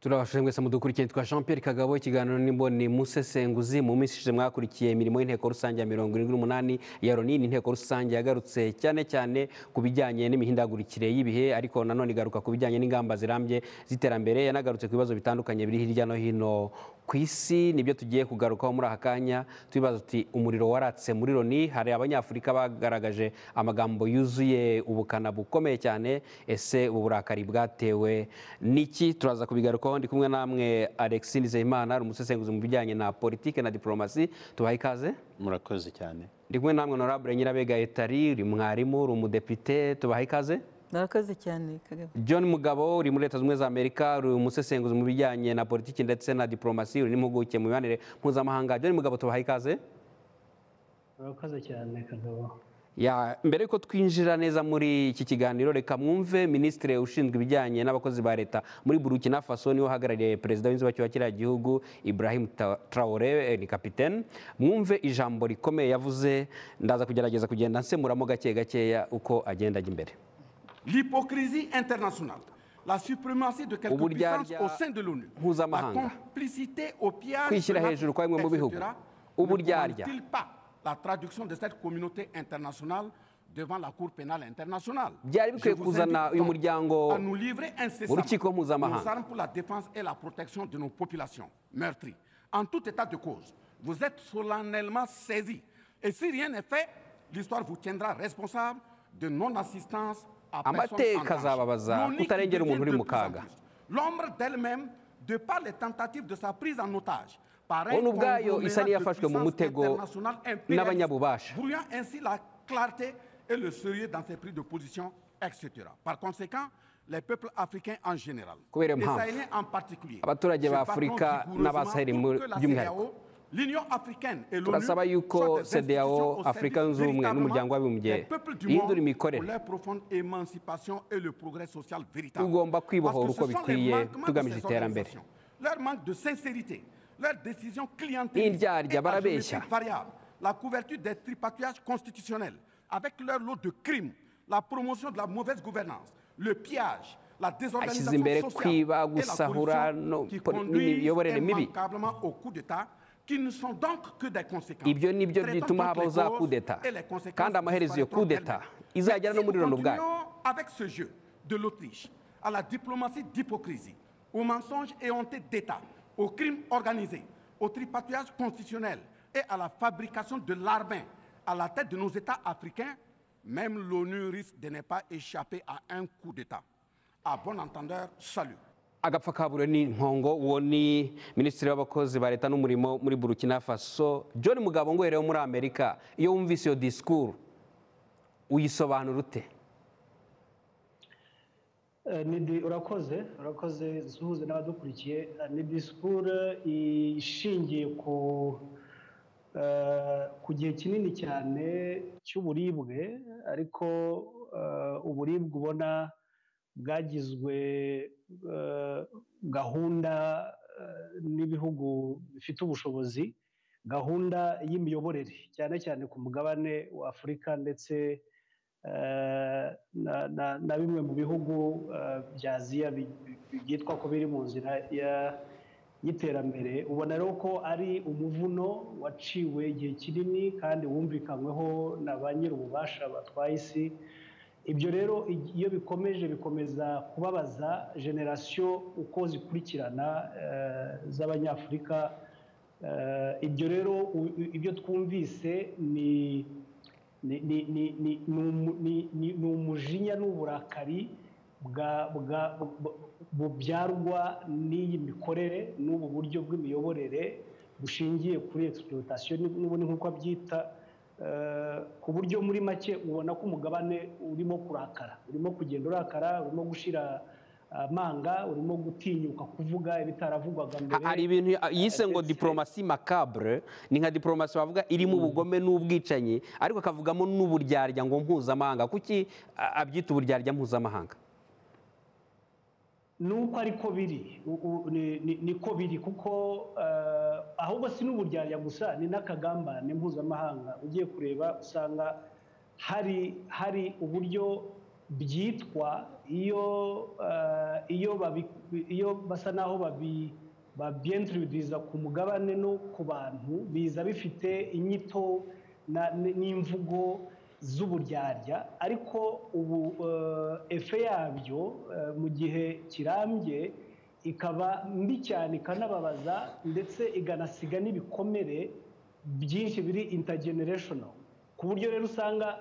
turabashije mwese mudukurikiye twa jean pierre kagabo ikiganiro n'imboni musesenguzi mu minsi ishize mwakurikiye imirimo y'inteko rusange ya mirongo irindwi n'umunani ya loni ni inteko rusange yagarutse cyane cyane ku bijyanye n'imihindagurikire y'ibihe ariko nanone igaruka ku bijyanye n'ingamba zirambye z'iterambere yanagarutse ku bibazo bitandukanye biri hirya no hino ku isi nibyo tugiye kugarukaho muri aka kanya tubibaza tuti umuriro waratse muri loni hari abanyafurika bagaragaje amagambo yuzuye ubukana bukomeye cyane ese ubu burakari bwatewe n'iki turaza kubigarukaho ndi kumwe namwe Alexis Nizeyimana ari umusesenguzi mu bijyanye na politike na diplomasi tubaha ikaze murakoze cyane ndi kumwe namwe honorable Nyirabega Etari uri mwarimu uri umudepite tubaha ikaze murakoze cyane kagabo John Mugabo uri muri leta zunze ubumwe za Amerika uri umusesenguzi mu bijyanye na politiki ndetse na diplomasi uri n'impuguke mu mibanire mpuzamahanga John Mugabo tubaha ikaze murakoze cyane kagabo Ya, mbere yuko twinjira neza muri iki kiganiro reka mwumve minisitiri ushinzwe ibijyanye n'abakozi ba leta muri burukina faso niwe uhagarariye perezida w'inzibacyuho wa kiriya gihugu ibrahim Ta- traore eh, ni kapitene mwumve ijambo rikomeye yavuze ndaza kugerageza kugenda nsemuramo gake gakeya uko agenda ajya imbere L'hypocrisie internationale, la suprématie de quelques Uburyarya puissances au sein de l'ONU, la mpuzamahanga. complicité au pillage de Kwishyira hejuru kwa bimwe mu bihugu. l'Afrique, etc., ne Uburyarya. commande-t-il pas la traduction de cette communauté internationale devant la Cour pénale internationale Byari bikwiye Je vous kuzana invite uyu donc muryango à nous livrer incessamment urukiko mpuzamahanga. nos armes pour la défense et la protection de nos populations meurtries. En tout état de cause, vous êtes solennellement saisis. Et si rien n'est fait, l'histoire vous tiendra responsable de non-assistance à Amateka personne en danger. azababaza L'ONU qui kutarengera umuntu uri devient mu de plus en kaga. plus L'ombre d'elle-même, de par les tentatives de sa prise en otage, par un ONU ubwayo isa conglomérat de n'iyafashwe mu puissances mutego internationales impérialistes, n'abanyabubasha. brouillant ainsi la clarté et le sérieux dans ses prises de position, etc. Par conséquent, les peuples africains en général, Kubera les impamvu, Sahéliens en particulier, abaturage se ba battront Afurika vigoureusement n'Abasaheli pour muri- que la by'umwihariko. CEDEAO, l'Union africaine et l'ONU turasaba soient yuko des cdao institutions au afurika service zunze ubumwe véritablement n'umuryango w'abibumbye des peuples du ihindura monde imikorere pour leur profonde émancipation et le progrès social véritable. Tugomba Parce que kwibohora ce uko sont les bikwiye, manquements de tugamije ces iterambere. organisations, Leur manque de sincérité, leur décision clientéliste Indyarya, et à barabeshya. géométrie variable, la couverture des tripatouillages constitutionnels avec leur lot de crimes, la promotion de la mauvaise gouvernance, le pillage, la désorganisation Ashyize imbere sociale kwiba, et la gusahura, no- corruption qui poli- conduisent n'imiyoborere mibi. immanquablement au coup d'État qui ne sont donc que des conséquences. ibyo ni byo Traitons bituma donc les habaho za causes coup d'etat et les conséquences kandi amaherezo iyo coup disparaîtront d'etat d'elles-mêmes. izagera no Mais muri si nous loni ubwayo continuons avec ce jeu de l'Autriche à la diplomatie d'hypocrisie, aux mensonges et honte d'État, aux crimes organisés, au tripatouillage constitutionnel et à la fabrication de l'armée à la tête de nos États africains, même l'ONU risque de ne pas échapper à un coup d'État. À bon entendeur, salut. agapfa kaburiwe ni nkongo uwo ni minisitiri w'abakozi ba leta n'umurimo muri burukina faso john mugabo ngwerewe muri amerika iyo wumvise iyo disikuru uyisobanura ute Eh, ni di- urakoze urakoze suhuze n'abadukurikiye Eh, ni disikuru ishingiye ku eh, ku gihe kinini cyane cy'uburibwe ariko eh, uburibwe ubona bwagizwe eh, gahunda eh, n'ibihugu bifite ubushobozi gahunda y'imiyoborere cyane cyane ku mugabane wa afurika ndetse eh, na- na- na bimwe mu bihugu eh, bya aziya bi- bi- byitwa ko biri mu nzira ya- y'iterambere ubona rero ko ari umuvuno waciwe igihe kinini kandi wumvikanyweho na ba nyir'ububasha batwaye isi ibyo rero iyo bikomeje bikomeza kubabaza generasiyo uko zikurikirana eh, z'abanyafurika Eh, ibyo rero u- u- ibyo twumvise ni ni ni- ni- ni- ni umu- ni- ni- ni umujinya n'uburakari bwa- bwa- bu- bubyarwa n'iyi mikorere n'ubu buryo bw'imiyoborere bushingiye kuri egisipurotasiyo n'ubundi nk'uko abyita eh, ku buryo muri make ubona ko umugabane urimo kurakara urimo kugenda urakara urimo gushyira amanga urimo gutinyuka kuvuga ibitaravugwaga Ha- mbere hari ibintu ya- yise ngo ndetse- diplomasi macabre ni nka diplomasi bavuga irimo ubugome n'ubwicanyi ariko akavugamo n'uburyarya ngo mpuzamahanga kuki a- abyita uburyarya mpuzamahanga nuko ariko biri u- u- ni- ni- niko biri kuko eh, ahubwo si n'uburyarya gusa ni n'akagambane mpuzamahanga ugiye kureba usanga hari hari uburyo byitwa iyo eh, iyo babi- iyo basa naho babi babyenturidiza ku mugabane no ku bantu biza bifite inyito na- n- n'imvugo z'uburyarya ariko ubu eh, efe yabyo eh, mu gihe kirambye ikaba mbi cyane ikanababaza ndetse iganasiga n'ibikomere byinshi biri intergenerational ku buryo rero usanga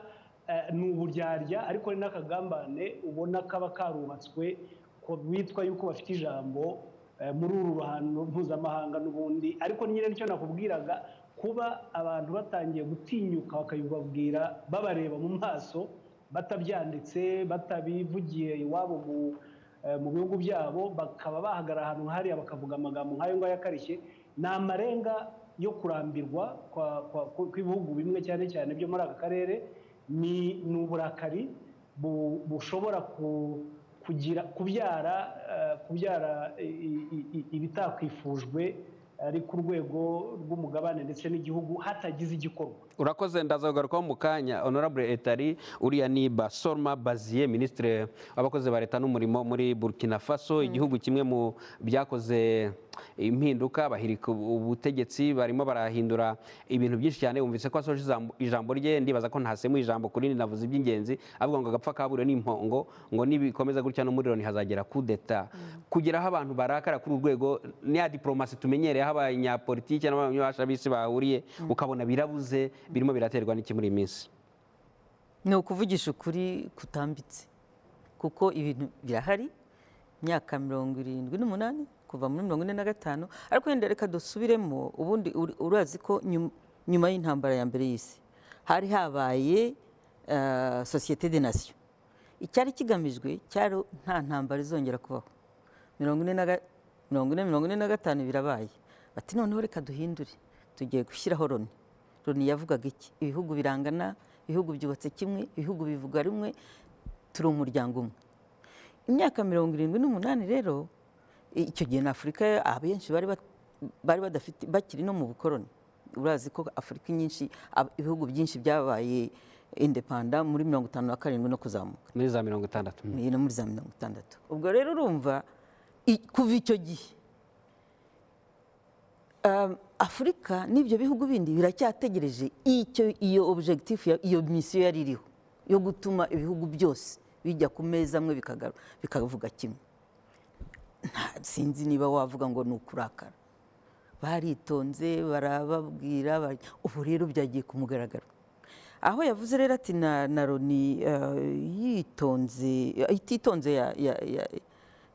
eh, ni uburyarya ariko ni n'akagambane ubona kaba karubatswe ko bitwa yuko bafite ijambo eh, muri uru ruhando mpuzamahanga n'ubundi ariko nyine nicyo nakubwiraga kuba abantu batangiye gutinyuka bakabibabwira babareba mu maso batabyanditse batabivugiye iwabo mu eh, mu bihugu byabo bakaba bahagarara ahantu hariya bakavuga amagambo nk'ayo ngayo akarishye ni amarenga yo kurambirwa kwa- kwa- kw'ibihugu bimwe cyane cyane byo muri aka karere ni ni uburakari bu- bushobora ku- kugira kubyara eh, kubyara i- i- i- ibitakwifujwe ari ku rwego rw'umugabane ndetse n'igihugu hatagize igikorwa urakoze ndazagarukaho mu kanya honorable etari uriya ni basorma baziye minisitiri w'abakozi ba leta n'umurimo muri burkina faso igihugu kimwe mu byakoze impinduka bahirika ubutegetsi barimo barahindura ibintu byinshi cyane wumvise ko asoje ijambo- ijambo rye ndibaza ko ntasemuye ijambo ku rindi navuze iby'ingenzi avuga ngo agapfa kaburiwe n'impongo ngo nibikomeza gutya n'umuriro ntihazagera kudeta kugeraho abantu barakara kuri uru rwego ni ya diporomasi tumenyereye aho abanyapolitiki n'abanyabasha b'isi bahuriye ukabona birabuze birimo biraterwa n'iki muri iyi minsi ni ukuvugisha ukuri kutambitse kuko ibintu birahari imyaka mirongo irindwi n'umunani kuva muri mirongo ine na gatanu ariko wenda reka dusubiremo ubundi uri- urazi ko nyum- nyuma y'intambara ya mbere y'isi hari habaye eh, sosiyete de nasiyo icyari kigamijwe cyari nta ntambara izongera kubaho mirongo ine na ga- mirongo ine mirongo ine na gatanu birabaye bati noneho reka duhindure tugiye gushyiraho loni loni yavugaga iki ibihugu birangana ibihugu byubatse kimwe ibihugu bivuga rumwe turi umuryango umwe imyaka mirongo irindwi n'umunani rero icyo gihe na afurika abenshi bari bat- bari badafite bakiri no mu bukoroni urazi ko afurika nyinshi ab- ibihugu byinshi byabaye indepanda muri mirongo itanu na karindwi no kuzamuka muri za mirongo itandatu ni no muri za mirongo itandatu ubwo rero urumva i- kuva icyo gihe um, afurika n'ibyo bihugu bindi biracyategereje icyo iyo objectif ya- iyo misiyo yari iriho yo gutuma ibihugu byose bijya ku meza amwe bikagaru- bikavuga kimwe Nta- sinzi niba wavuga ngo ni ukurakara baritonze barababwira bari- ubu rero byagiye ku mugaragaro aho yavuze rero ati na na loni eh, yitonze ititonze ya- ya- ya-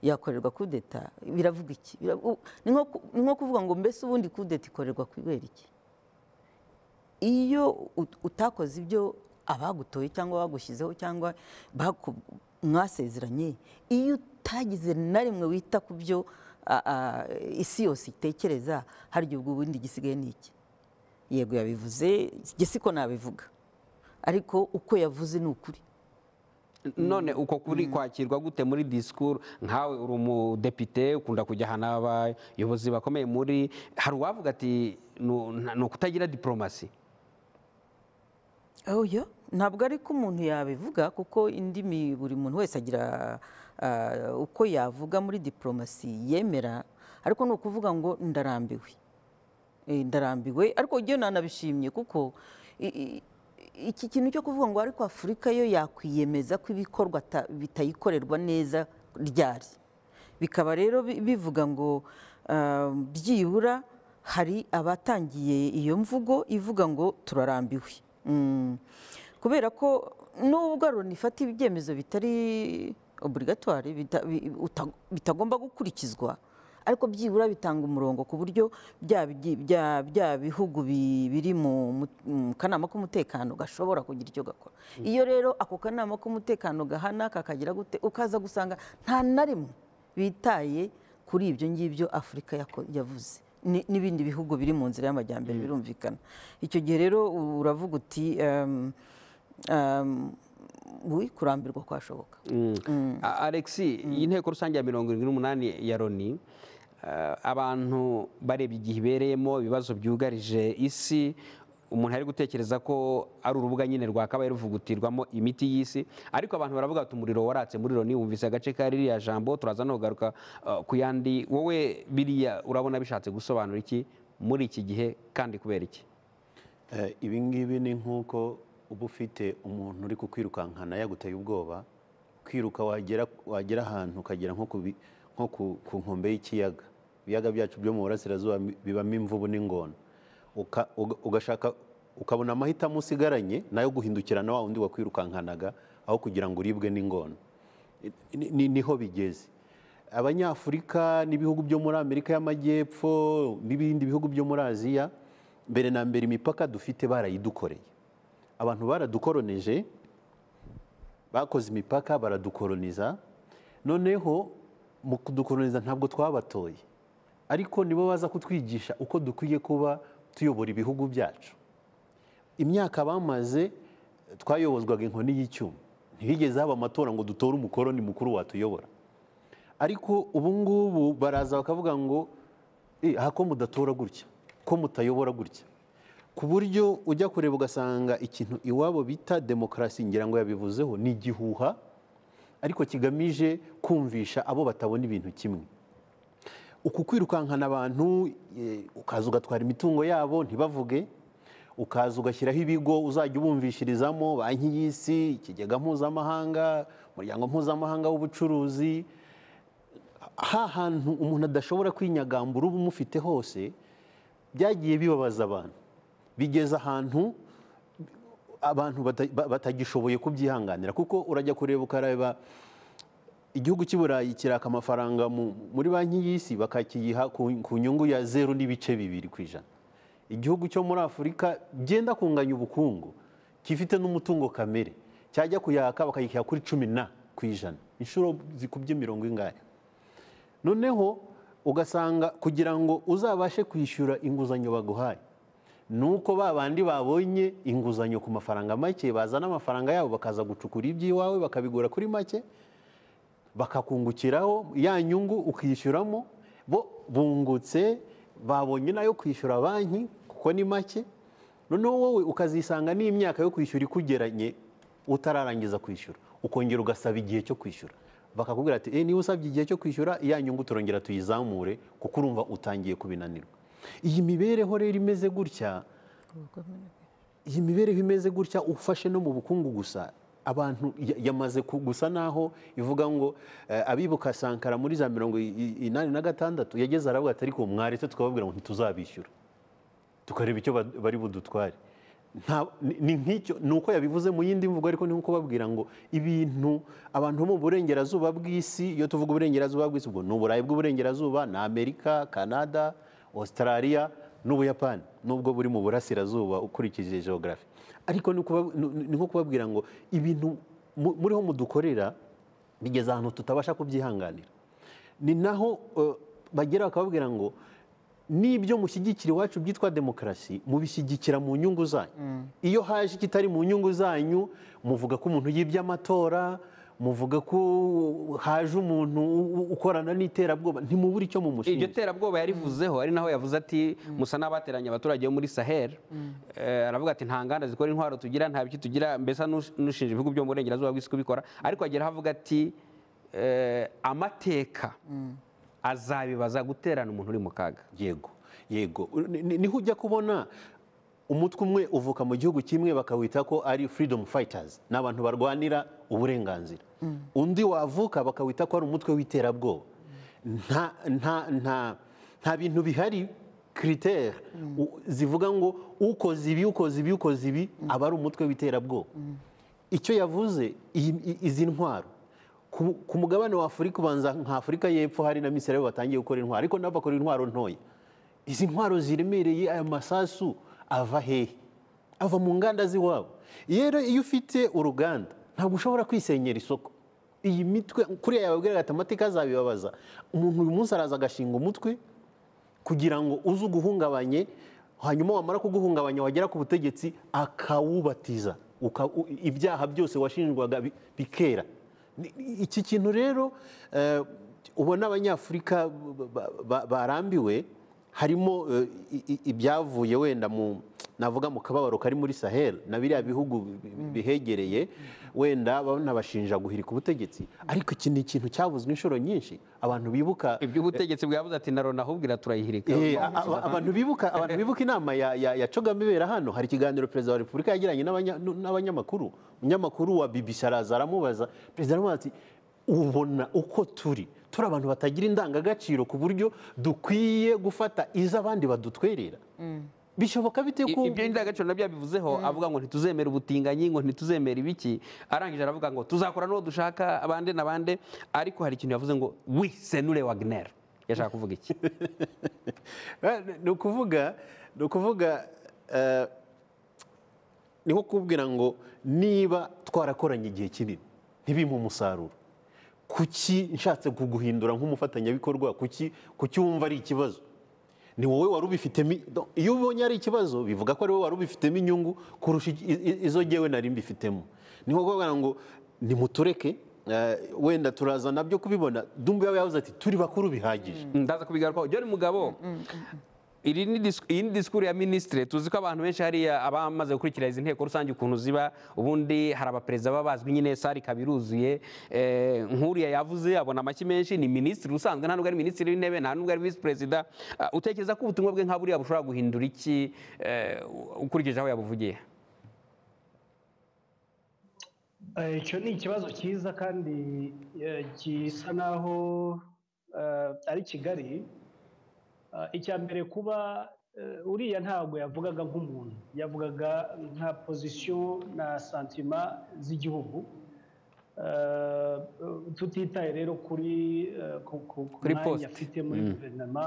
yakorerwa kudeta biravuga iki Bira- u- ni nko ku- ni nko kuvuga ngo mbese ubundi kudeta ikorerwa kubera iki iyo ut- utakoze ibyo abagutoye cyangwa bagushyizeho cyangwa baku- mwasezeranye iyo utagize na rimwe wita ku byo a- a- isi yose itekereza hari igihe ubwo ubundi gisigaye ni iki yego yabivuze njye siko nabivuga ariko uko yavuze ni ukuri none uko kuri kwakirwa gute muri disikuru nkawe uri umudepite ukunda kujya ahantu abayobozi bakomeye muri hari uwavuga ati "Nu- nta- ni ukutagira diporomasi oya ntabwo ari ko umuntu yabivuga kuko indimi buri muntu wese agira ah, uko yavuga muri diporomasi yemera ariko ni ukuvuga ngo ndarambiwe Eh, ndarambiwe ariko igihe nanabishimye kuko i- i- iki kintu cyo kuvuga ngo ariko afurika yo yakwiyemeza ko ibikorwa ata- bitayikorerwa neza ryari bikaba rero bi- bivuga ngo ah, byibura hari abatangiye iyo mvugo ivuga ngo turarambiwe Mm. kubera ko nubwo Loni ifata ibyemezo bitari obligatoire bita- bi- uta- bitagomba gukurikizwa ariko byibura bitanga umurongo ku buryo bya bigi- bya- bya bihugu bi- biri mu mu- mu kanama k'umutekano gashobora kugira icyo gakora iyo rero ako kanama k'umutekano gahana kakagira gute ukaza gusanga nta na rimwe bitaye kuri ibyo ngibyo afurika yako- yavuze Ni- n'ibindi bihugu biri mu nzira y'amajyambere birumvikana icyo gihe rero uravuga uti em, em, wi kurambirwa kwashoboka A- Alexis iyi nteko rusange ya mirongo irindwi n'umunani ya Loni eh, abantu barebye igihe ibereyemo ibibazo byugarije isi umuntu ari gutekereza ko ari urubuga nyine rwakabaye ruvugutirwamo imiti y'isi ariko abantu baravuga bati umuriro waratse muri loni wumvise agace ka ririya jambo turaza no kugaruka uh, ku yandi wowe biriya urabona bishatse gusobanura iki muri iki gihe kandi kubera iki Eh, ibi ngibi ni nk'uko uba ufite umuntu uri kukwirukankana yaguteye ubwoba kwiruka wagera wagera ahantu ukagera nko ku bi- nko ku- ku nkombe y'ikiyaga ibiyaga byacu byo mu burasirazuba bi- bibamo imvubu n'ingona Uka- uga- ugashaka ukabona amahitamo usigaranye nayo guhindukira na wa wundi wakwirukankanaga aho kugira ngo uribwe n'ingona Ni- ni- niho bigeze abanyafurika n'ibihugu byo muri amerika y'amajyepfo n'ibindi bihugu byo muri aziya mbere na mbere imipaka dufite barayidukoreye abantu baradukoroneje bakoze imipaka baradukoroniza noneho mu kudukoroniza ntabwo twabatoye ariko nibo baza kutwigisha uko dukwiye kuba tuyobora ibihugu byacu imyaka bamaze twayobozwaga inkoni y'icyuma ntihigeze haba amatora ngo dutore umukoroni mukuru watuyobora ariko ubu ngubu baraza bakavuga ngo "Eh, aha ko mudatora gutya ko mutayobora gutya ku buryo ujya kureba ugasanga ikintu iwabo bita demokarasi ngira ngo yabivuzeho ni igihuha ariko kigamije kumvisha abo batabona ibintu kimwe uku kwirukankana abantu eh, ukaza ugatwara imitungo yabo ntibavuge ukaza ugashyiraho ibigo uzajya ubumvishirizamo banki y'isi ikigega mpuzamahanga umuryango mpuzamahanga w'ubucuruzi ha hantu umuntu adashobora kwinyagambura uba umufite hose byagiye bibabaza abantu bigeza ahantu abantu bata- ba- batagishoboye kubyihanganira kuko urajya kureba ukareba igihugu cy'i burayi kiraka amafaranga mu- muri banki y'isi bakakiyiha ku ku nyungu ya zeru n'ibice bibiri ku ijana igihugu cyo muri afurika byenda kunganya ubukungu gifite n'umutungo kamere cyajya kuyaka bakayiha kuri cumi na ku ijana inshuro zikubye mirongo ingahe noneho ugasanga kugira ngo uzabashe kwishyura inguzanyo baguhaye ni uko ba bandi babonye inguzanyo ku mafaranga make bazana amafaranga yabo bakaza gucukura iby'iwawe bakabigura kuri make bakakungukiraho ya nyungu ukishyuramo bo bungutse babonye nayo kwishyura banki kuko ni make noneho wowe ukazisanga n'imyaka yo kwishyura ikugeranye utararangiza kwishyura ukongera ugasaba igihe cyo kwishyura bakakubwira ati "Eh, niba usabye igihe cyo kwishyura ya nyungu turongera tuyizamure kuko urumva utangiye kubinanirwa iyi mibereho rero imeze gutya iyi mibereho imeze gutya ufashe no mu bukungu gusa abantu ya- yamaze ku- gusa naho ivuga ngo eh, abibuka sankara muri za mirongo i- i- inani na gatandatu yageze aravuga ati ariko mwaretse tukababwira ngo ntituzabishyura tukareba icyo ba- bari budutware Nta- ni- ni nk'icyo ni uko yabivuze mu yindi mvugo ariko ni nko kubabwira ngo ibintu abantu bo mu burengerazuba bw'isi iyo tuvuga uburengerazuba bw'isi ubwo ni uburayi bw'uburengerazuba ni amerika canada australia n'ubuyapani nubwo buri mu burasirazuba ukurikije geography ariko ni ukuba- ni- ni nko kubabwira ngo ibintu mu- muriho mudukorera bigeze ahantu tutabasha kubyihanganira ni naho eh, bagera bakababwira ngo n'ibyo mushyigikira iwacu byitwa demokarasi mubishyigikira mu nyungu zanyu iyo haje ikitari mu nyungu zanyu muvuga ko umuntu yibye amatora muvuga ko haje umuntu u- u- ukorana n'iterabwoba ntimubura icyo iryo mumushinja terabwoba yarivuzeho ari naho yavuze ati musa n'abateranye abaturage bo muri sahel Eh, aravuga ati nta nganda zikora intwaro tugira nta biki tugira mbese n'ush- n'ushinja ibihugu byo mu burengerazuba bw'isi kubikora ariko ageraho avuga ati eh, amateka azabibaza guterana umuntu uri mu kaga yego yego Ni- ni- niho ujya kubona umutwe umwe uvuka mu gihugu kimwe bakawita ko ari freedom fighters ni abantu barwanira uburenganzira undi wavuka bakawita ko ari umutwe w'iterabwoba nta nta nta nta bintu bihari kiritere u- zivuga ngo ukoze ibi ukoze ibi ukoze ibi aba ari umutwe w'iterabwoba icyo yavuze iyi- i- izi ntwaro ku ku mugabane wa afurika ubanza nka afurika y'epfo hari na misiri batangiye gukora intwaro ariko nabo bakora intwaro ntoya izi ntwaro ziremereye aya masasu ava hehe ava mu nganda z'iwabo rero iyo ufite uruganda ntabwo ushobora kwisenyera isoko iyi mitwe kuriya yababwira ati amateka azabibabaza umuntu uyu munsi araza agashinga umutwe kugira ngo uze uguhungabanye hanyuma wamara kuguhungabanya wagera ku butegetsi akawubatiza uka- u- ibyaha byose washinjwaga bi- bikera Ni- ni- iki kintu rero eh, ubona abanyafurika ba- ba- ba- barambiwe harimo eh, i- i- ibyavuye wenda mu navuga mu kababaro kari muri sahel na biriya bihugu bi- bihegereye wenda banabashinja guhirika ubutegetsi ariko iki ni ikintu cyavuzwe inshuro nyinshi abantu bibuka iby'ubutegetsi bwabuze ati na rona ahubwira turayihirika Eh, a- a- abantu bibuka abantu bibuka inama ya ya ya Kagame ibera hano hari ikiganiro perezida wa repubulika yagiranye n'abanya- nu- n'abanyamakuru umunyamakuru wa BBC araza aramubaza perezida aramubaza ati ubona uko turi turi abantu batagira indangagaciro ku buryo dukwiye gufata izo abandi badutwerera bishoboka bite I- ko ibyo indangagaciro nabyo yabivuzeho avuga ngo ntituzemera ubutinganyi ngo ntituzemera ibiki arangije aravuga ngo tuzakora n'uwo dushaka abande na bande ariko hari ikintu yavuze ngo wi senure wagner yashaka kuvuga iki Eh, ni ukuvuga ni ukuvuga eh, ni nko kubwira ngo niba twarakoranye igihe kinini ntibimpe umusaruro kuki nshatse kuguhindura nk'umufatanyabikorwa kuki kuki wumva ari ikibazo ni wowe wari ubifitemo do- iyo ubonye ari ikibazo bivuga ko ari wowe wari ubifitemo inyungu kurusha i- i- izo ngewe nari mbifitemo ni nko kuvuga ngo nimutureke eh, wenda turaza nabyo kubibona dumbe yaba yavuze ati turi bakuru bihagije ndaza kubigarukaho John mugabo iri ni dis- iyi ni disikuru ya minisitire tuzi ko abantu benshi hariya abamaze gukurikira izi nteko rusange ukuntu ziba ubundi hari abaperezida baba bazwi nyine sare ikaba iruzuye Eh, nk'uriya yavuze abona amashyi menshi ni minisitiri usanzwe nta nubwo ari minisitiri w'intebe nta nubwo ari visi perezida Ah, utekereza ko ubutumwa bwe nka buriya bushobora guhindura iki eh, ukurikije aho yabuvugiye Eh, icyo ni ikibazo cyiza kandi eh, gisa naho eh, ari kigali Eh, icya mbere kuba eh, uriya ntabwo yavugaga nk'umuntu yavugaga nka pozisiyo na santima z'igihugu Eh, tutitaye rero kuri eh, ku- ku- ku Kuri mwanya poste. afite muri guverinoma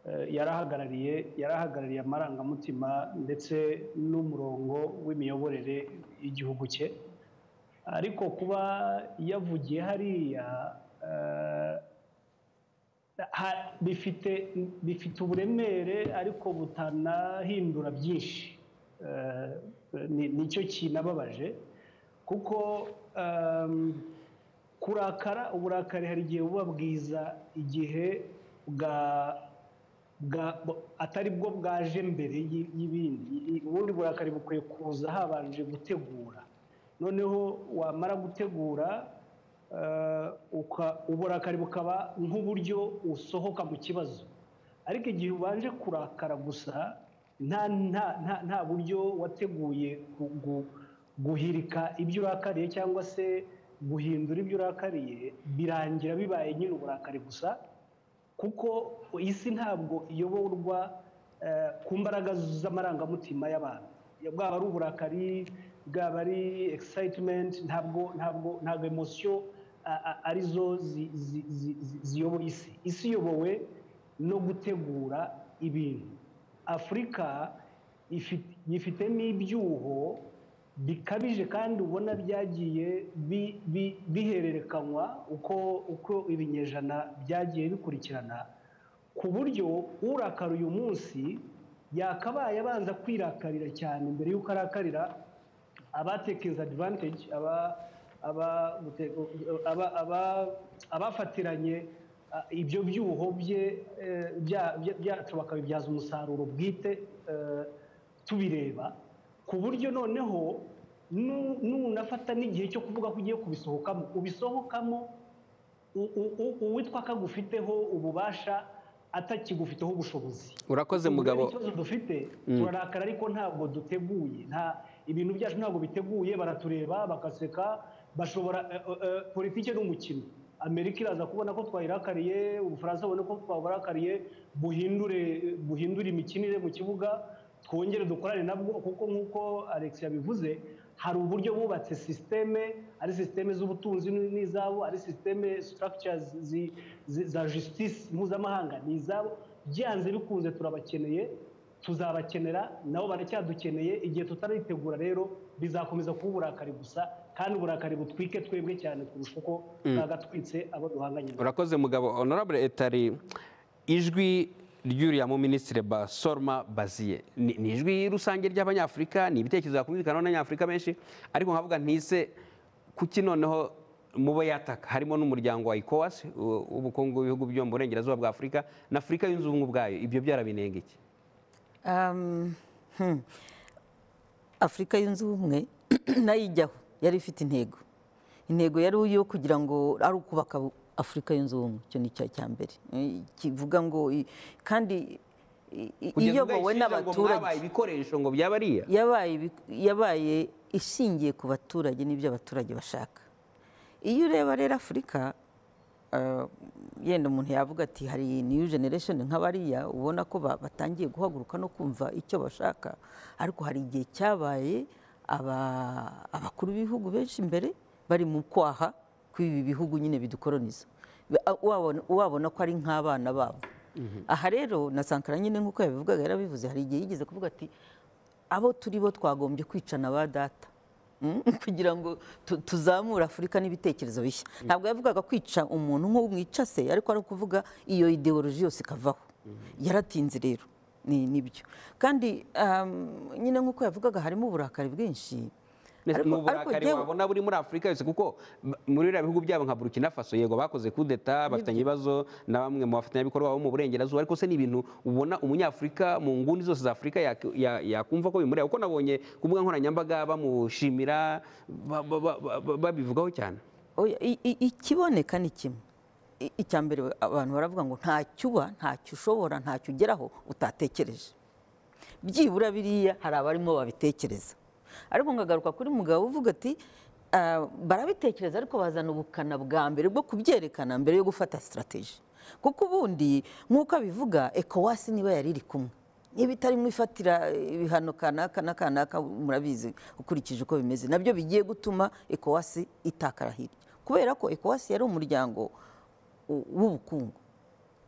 eh, yarahagarariye yarahagarariye amarangamutima ndetse n'umurongo w'imiyoborere y'igihugu cye ariko kuba yavugiye hariya eh, ha- bifite bifite uburemere ariko butanahindura byinshi Eh, ni- nicyo kinababaje kuko ehm, kurakara uburakari hari igihe buba bwiza igihe bwa bwa- bu- atari bwo bwaje mbere y'i- y'ibindi I- ubundi burakari bukwiye kuza habanje gutegura noneho wamara gutegura eh, uka- uburakari bukaba nk'uburyo usohoka mu kibazo ariko igihe ubanje kurakara gusa nta nta nta nta buryo wateguye gu- gu- guhirika ibyo urakariye cyangwa se guhindura ibyo urakariye birangira bibaye nyine uburakari gusa kuko isi ntabwo iyoborwa eh, ku mbaraga z'amarangamutima y'abantu bwaba ari uburakari bwaba ari excitement ntabwo ntabwo ntabwo emosiyo arizo zi- zi- zi- zi- ziyoboye isi isi iyobowe no gutegura ibintu afurika ifi- yifitemo ibyuho bikabije kandi ubona byagiye bi- bi- bihererekanywa uko uko ibinyejana byagiye bikurikirana ku buryo urakara uyu munsi yakabaye abanza kwirakarira cyane mbere y'uko arakarira abatekereza advantage aba aba- aba- aba- abafatiranye ah, ibyo byuho bye eh, bya- bya- byacu bakabibyaza umusaruro bwite eh, tubireba ku buryo noneho nu- nunafata n'igihe cyo kuvuga ko ugiye kubisohokamo ubisohokamo u- u- u- uwitwa ko agufiteho ububasha atakigufiteho ubushobozi urakoze Ubu rero mugabo ikibazo dufite turarakara ariko ntabwo duteguye nta ibintu byacu ntabwo biteguye baratureba bagaseka bashobora eh, eh, eh, politiki ni umukino amerika iraza kubona ko twayirakariye ubufaransa bubona ko twaburakariye buhindure buhindure imikinire mu kibuga twongere dukorane nabwo kuko nk'uko alex yabivuze hari uburyo bubatse sisiteme ari sisiteme z'ubutunzi n'izabo ari sisiteme structures zi- zi- za justice mpuzamahanga ni izabo byanze bikunze turabakeneye tuzabakenera nabo baracyadukeneye igihe tutaritegura rero bizakomeza kuba uburakari gusa kandi uburakari butwike twebwe cyane kurusha uko bwagatwitse abo duhanganye nabo urakoze mugabo honorable etari ijwi ry'uriya mu minisitiri basorma baziye ni ni ijwi rusange ry'abanyafurika ni ibitekerezo hakumvikana n'abanyafurika benshi ariko nkavuga ntise kuki noneho mubo yataka harimo n'umuryango wa ecowas u- ubukungu bw'ibihugu byo mu burengerazuba bwa afurika na afurika yunze ubumwe ubwayo ibyo byarabinenga iki Um, afurika yunze ubumwe nayo ijyaho yari ifite intego intego yari iyo kugira ngo ari ukubaka afurika yunze ubumwe icyo ni icya cya mbere Eh, kivuga ngo i- kandi i- i- Kugeza ubwo iyobowe yishinja ngo n'abaturage mwabaye ibikoresho ngo byaba ariya yabaye ibi- yabaye ishingiye ku baturage n'ibyo abaturage bashaka iyo ureba rero afurika eh, yenda umuntu yavuga ati hari new generation nk'abariya ubona ko ba- batangiye guhaguruka no kumva icyo bashaka ariko hari igihe cyabaye aba- abakuru b'ibihugu benshi imbere bari mu kwaha kw'ibi bihugu nyine bidukoroniza Ba- a- wabona- wabona ko ari nk'abana babo aha rero na sankara nyine nk'uko yabivugaga yarabivuze hari igihe yigeze kuvuga ati abo turi bo twagombye kwicana ba data Mm, kugira ngo tu- tuzamure afurika n'ibitekerezo bishya ntabwo yavugaga kwica umuntu nk'uwo mwica se ariko ari ukuvuga iyo ideoloji yose ikavaho yaratinze rero ni nibyo kandi um, nyine nk'uko yavugaga harimo uburakari bwinshi Ndetse Ariko- ni ariko uburakari jyewe- wabona buri muri afurika yose kuko m- muri biriya bihugu byabo nka burkina faso yego bakoze kudeta bafitanye ibibazo na bamwe mu bafatanyabikorwa bo mu burengerazuba ariko se ni ibintu ubona umunyafurika mu nguni zose za afurika yak- ya- yakumva ko bimureba kuko nabonye ku mbuga nkoranyambaga bamushimira ba- ba- ba- ba- babivugaho cyane Oya, i- i- ikiboneka ni kimwe I- icya mbere abantu baravuga ngo ntacyo uba ntacyo ushobora ntacyo ugeraho utatekereje byibura biriya hari abarimo babitekereza ariko ngagaruka kuri mugabo uvuga ati "Ah, barabitekereza ariko bazana ubukana bwa mbere bwo kubyerekana mbere yo gufata sitarategi kuko ubundi nk'uko abivuga ekowasi niba yari iri kumwe niba itari mu ifatira ibihano kanaka na kanaka murabizi ukurikije uko bimeze nabyo bigiye gutuma ekowasi itakara hirya kubera ko ekowasi yari umuryango w- w'ubukungu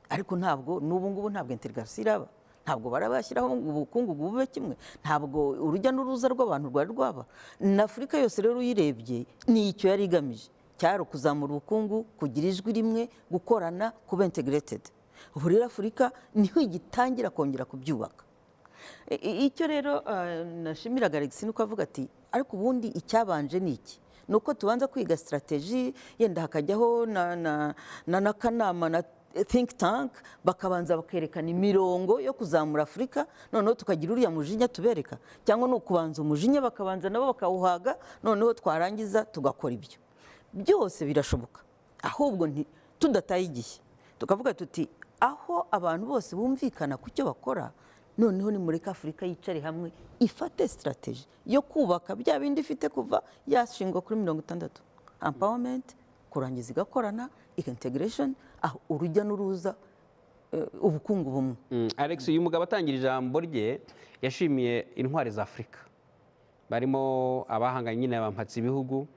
ariko ntabwo n'ubu ngubu ntabwo integrasi iraba ntabwo barabashyiraho ngo ubukungu bube kimwe ntabwo urujya n'uruza rw'abantu rwari rwaba na afurika yose rero uyirebye ni icyo yari igamije cyari ukuzamura ubukungu kugira ijwi rimwe gukorana kuba integirated ubu rero afurika niho igitangira kongera kubyubaka I- i- icyo rero eh, nashimiraga Alexis ni uko avuga ati ariko ubundi icyabanje ni iki ni uko tubanza kwiga sitarateji yenda hakajyaho na- na- na n'akanama na think tank bakabanza bakerekana imirongo yo kuzamura afurika noneho tukagira uriya mujinya tubereka cyangwa ni ukubanza umujinya bakabanza nabo bakawuhaga noneho twarangiza tugakora ibyo byose birashoboka ahubwo nti tudataye igihe tukavuga tuti aho abantu bose bumvikana ku cyo bakora noneho nimureka afurika yicare hamwe ifate sitarateji yo kubaka bya bindi ifite kuva yashingwa kuri mirongo itandatu ampawamenti kurangiza igakorana integresheni aho urujya n'uruza eh, ubukungu bumwe Mm, Alex uyu mugabo atangira ijambo rye yashimiye intwari za Afurika barimo abahanganye nyine bampatse ibihugu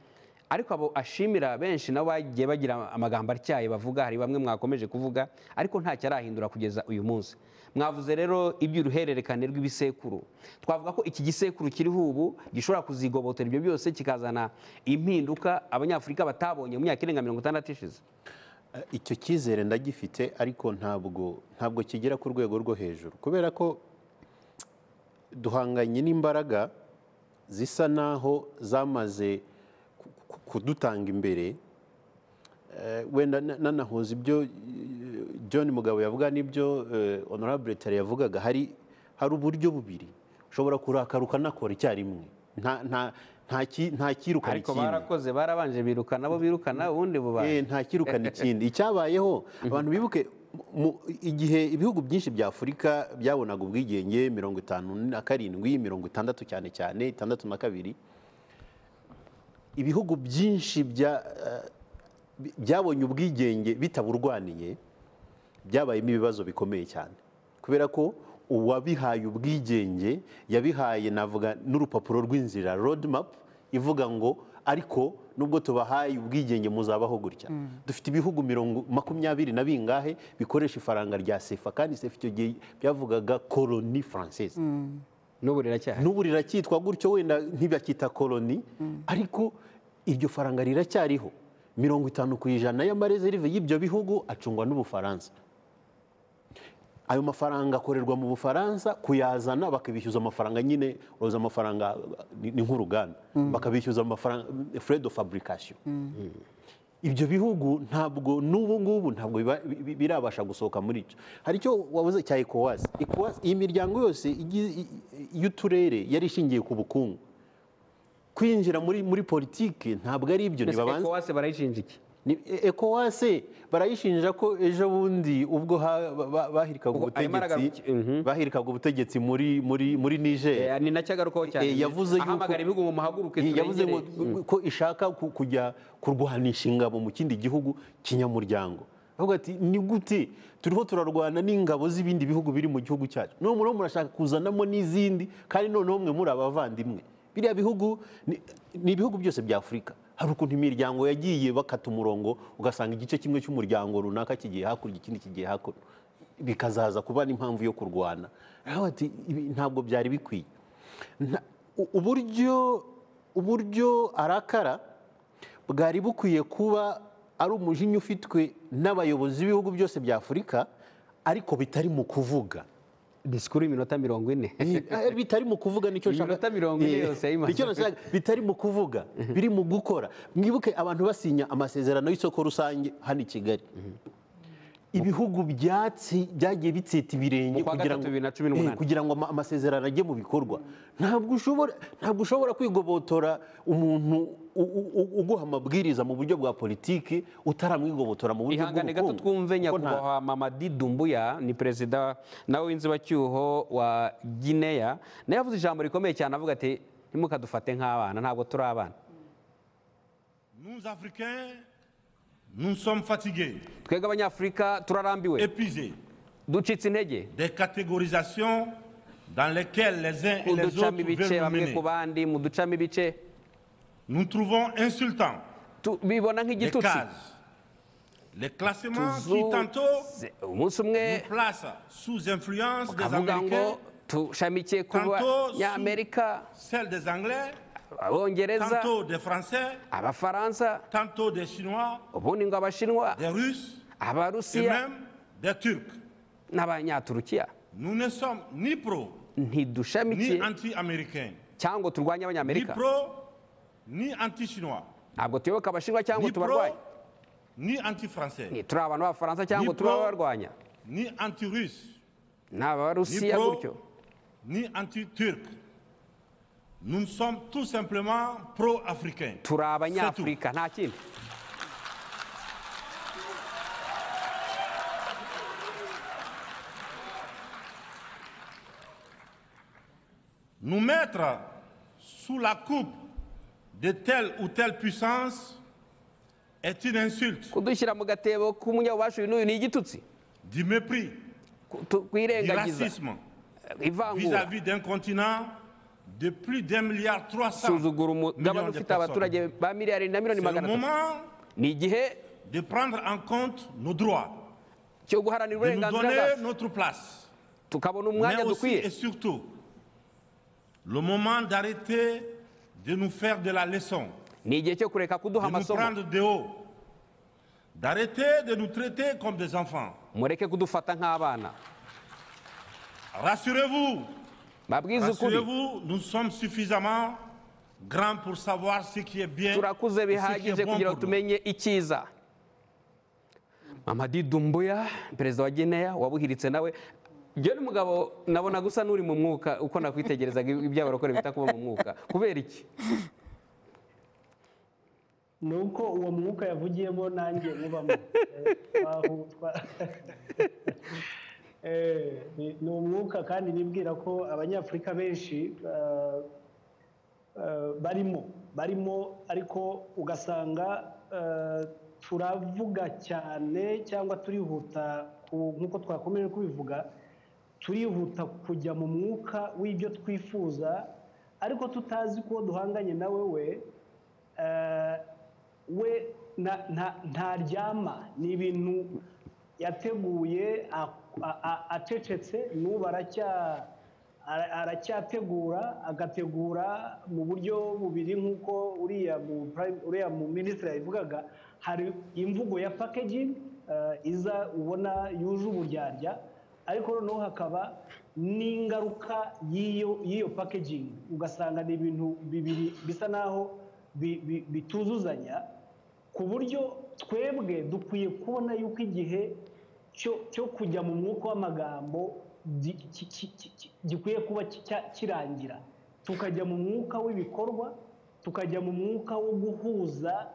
ariko abo ashimira benshi nabo bagiye bagira amagambo atyaye bavuga hari bamwe mwakomeje kuvuga ariko ntacyo arahindura kugeza uyu munsi mwavuze rero iby'uruhererekane rw'ibisekuru twavuga ko iki gisekuru kiriho ubu gishobora kuzigobotera ibyo byose kikazana impinduka abanyafurika batabonye mu myaka irenga mirongo itandatu ishize Eh, icyo cyizere ndagifite ariko ntabwo ntabwo kigera ku rwego rwo hejuru kubera ko duhanganye n'imbaraga zisa naho zamaze ku- ku- kudutanga imbere Eh, wenda na- nanahuza ibyo eh, John Mugabo yavuga n'ibyo eh, Honorable Tere yavugaga hari hari uburyo bubiri ushobora kurakara ukanakora icyarimwe nta nta nta ki- nta kirukana ariko ikindi barakoze barabanje birukana abo birukana ubundi bubaye Eh, nta kirukana ikindi icyabayeho abantu bibuke mu- igihe ibihugu byinshi bya afurika byabonaga ubwigenge mirongo itanu na karindwi mirongo itandatu cyane cyane itandatu na kabiri ibihugu byinshi bya- eh, bi- byabonye ubwigenge bitaburwaniye byabayemo ibibazo bikomeye cyane kubera ko uwabihaye ubwigenge yabihaye navuga n'urupapuro rw'inzira roadmap ivuga ngo ariko nubwo tubahaye ubwigenge muzabaho gutya dufite ibihugu mirongo makumyabiri na bingahe bikoresha ifaranga rya sefa kandi sefa icyo gihe byavugaga koloni française n'ubu riracyahari n'ubu riracyitwa gutyo wenda ntibacyita koloni ariko iryo faranga riracyariho mirongo itanu ku ijana y'amarezerive y'ibyo bihugu acungwa n'ubufaransa ayo mafaranga akorerwa mu bufaransa kuyazana bakabishyuza amafaranga nyine uroza amafaranga ni ni nk'uruganda bakabishyuza amafaranga fure do fabrication ibyo bihugu ntabwo n'ubu ngubu ntabwo biba- bi- bi- birabasha gusohoka muri cyo hari icyo wabuze cya ecowas ecowas iyi miryango yose igi- i- i- y'uturere yari ishingiye ku bukungu kwinjira muri muri politiki ntabwo ari ibyo ntibabanza ewase barayishinja iki Ni- e- ECOWAS barayishinja ko ejo bundi ubwo ha- ba- ba- bahirikaga Ubwo arimo ubutegetsi aragaruka- mhm. bahirikaga ubutegetsi muri muri muri Niger Eh, ni nacyo agarukaho cyane Eh, yavuze yuko- ahamagara ibihugu mu muhaguruke Eh, yavuze ngo turengere. ko ishaka ku- kujya kurwanisha ingabo mu kindi gihugu kinyamuryango avuga ati ni gute turiho turarwana n'ingabo z'ibindi bihugu biri mu gihugu cyacu none mureho murashaka kuzanamo n'izindi kandi noneho mwe muri abavandimwe biriya bihugu ni- ni ibihugu byose bya afurika hari ukuntu imiryango yagiye bakata umurongo ugasanga igice kimwe cy'umuryango runaka kigiye hakurya ikindi kigiye hakuno bikazaza kuba n'impamvu yo kurwana aho ati "Ibi ntabwo byari bikwiye Nta- u- uburyo uburyo arakara bwari bukwiye kuba ari umujinya ufitwe n'abayobozi b'ibihugu byose bya afurika ariko bitari mu kuvuga disikuru y'iminota mirongo ine Eh, bitari mu kuvuga nicyo nshaka Iminota mirongo ine Eh, yose yayimaze. nicyo nashaka bitari mu kuvuga biri mu gukora mwibuke abantu basinya amasezerano y'isoko rusange hano i Kigali ibihugu byatsi byagiye bitseta ibirenge Mu kwa kugira gatatu ngo bibiri na cumi n'umunani. Eh, kugira ngo ama- amasezerano ajye mu bikorwa ntabwo ushobora ntabwo ushobora kwigobotora umuntu u- u- u- uguha amabwiriza mu buryo bwa politiki utaramwigobotora mu buryo ihangane gato bw'ubukungu twumve Kuko nta- nyakubahwa mama didumbuya ni perezida nawe w'inzibacyuho wa gineya nawe yavuze ijambo rikomeye cyane avuga ati ntimukadufate nk'abana ntabwo turi abana Nous, Africains, nous sommes fatigués, twebwe abanyafurika turarambiwe épuisés ducitse intege des catégorisations dans lesquelles les uns et les uducamo autres veulent ibice nous bamwe mener. ku bandi mu ducamo ibice Nous trouvons insultants Tu- bibona les nk'igitutsi cases, les classements qui Tuzo- tantôt se- umunsi umwe nous placent sous influence des avuga ngo Américains, tushamikiye ku Tantôt sous- banyamerika celle des Anglais, abongereza tantôt des Français, abafaransa tantôt des Chinois, ubundi ngo abashinwa des Russes et abarusiya même des Turcs. n'abanyaturukiya Nous ne sommes ni pro ni ntidushamikiye anti-américains, cyangwa turwanya ni abanyamerika pro ni anti-chinois. ntabwo tuyoboka abashinwa cyangwa ni pro, tubarwanya ni anti-français, Ni- turi abantu b'abafaransa cyangwa Ni turi pro- ababarwanya ni anti-russe, ni abarusiya pro- gutyo ni anti-turc. Nous sommes tout simplement pro-africains. turi C'est tout. abanyafurika nta kindi Nous mettre sous la coupe de telle ou telle puissance est une insulte, kudushyira mu gatebo k'umunyabubasha uyu n'uyu ni igitutsi du mépris, Ku- tu- du kwirengagiza racisme ivangura vis-à-vis d'un continent de plus d'un milliard trois cents suzugura umugabane millions de ufite abaturage personnes. ba miliyari na C'est miliyoni le magana atatu moment ni igihe de prendre en compte nos droits, cyo guharanira de nous uburenganzira donner bwacu notre place, tukabona mais umwanya aussi dukwiye et surtout le moment d'arrêter de nous faire de la leçon, ni igihe cyo kureka kuduha de nous amasomo prendre de haut, d'arrêter de nous traiter comme des enfants. mureke kudufata nk'abana Rassurez-vous, babwize ukuri rassurez-vous, nous sommes suffisamment grands pour savoir ce qui est bien turakuze et ce qui bihagije est bon kugira ngo pour nous. tumenye icyiza mamadi dumbuya perezida wa gineya wabuhiritse nawe njye n'umugabo nabona gusa n'uri mu mwuka uko nakwitegerezaga iby'abarokore bita kuba mu mwuka kubera iki ni uko uwo mwuka yavugiyemo nanjye mubamo Eh, twahu- twa- Eh, ni ni umwuka kandi nibwira ko abanyafurika benshi eh, eh, barimo barimo ariko ugasanga eh, turavuga cyane cyangwa turihuta ku- nk'uko twakomeje kubivuga turihuta kujya mu mwuka w'ibyo twifuza ariko tutazi ko duhanganye nawe we eh, we nta- nta- ntaryama ni ibintu yateguye a- a- a- acecetse n'ubu aracya ara- aracyategura agategura mu buryo bubiri nk'uko uriya mu prime- uriya mu minisitiri yabivugaga hari imvugo ya packaging eh, iza ubona yuje uburyarya ariko noneho hakaba n'ingaruka y'iyo y'iyo packaging ugasanga ni ibintu bibiri bisa naho bi- bi- bituzuzanya ku buryo twebwe dukwiye kubona yuko igihe cyo- cyo kujya mu mwuka w'amagambo gi- ki- ki- ki- ki- gikwiye kuba ki- kirangira tukajya mu mwuka w'ibikorwa tukajya mu mwuka wo guhuza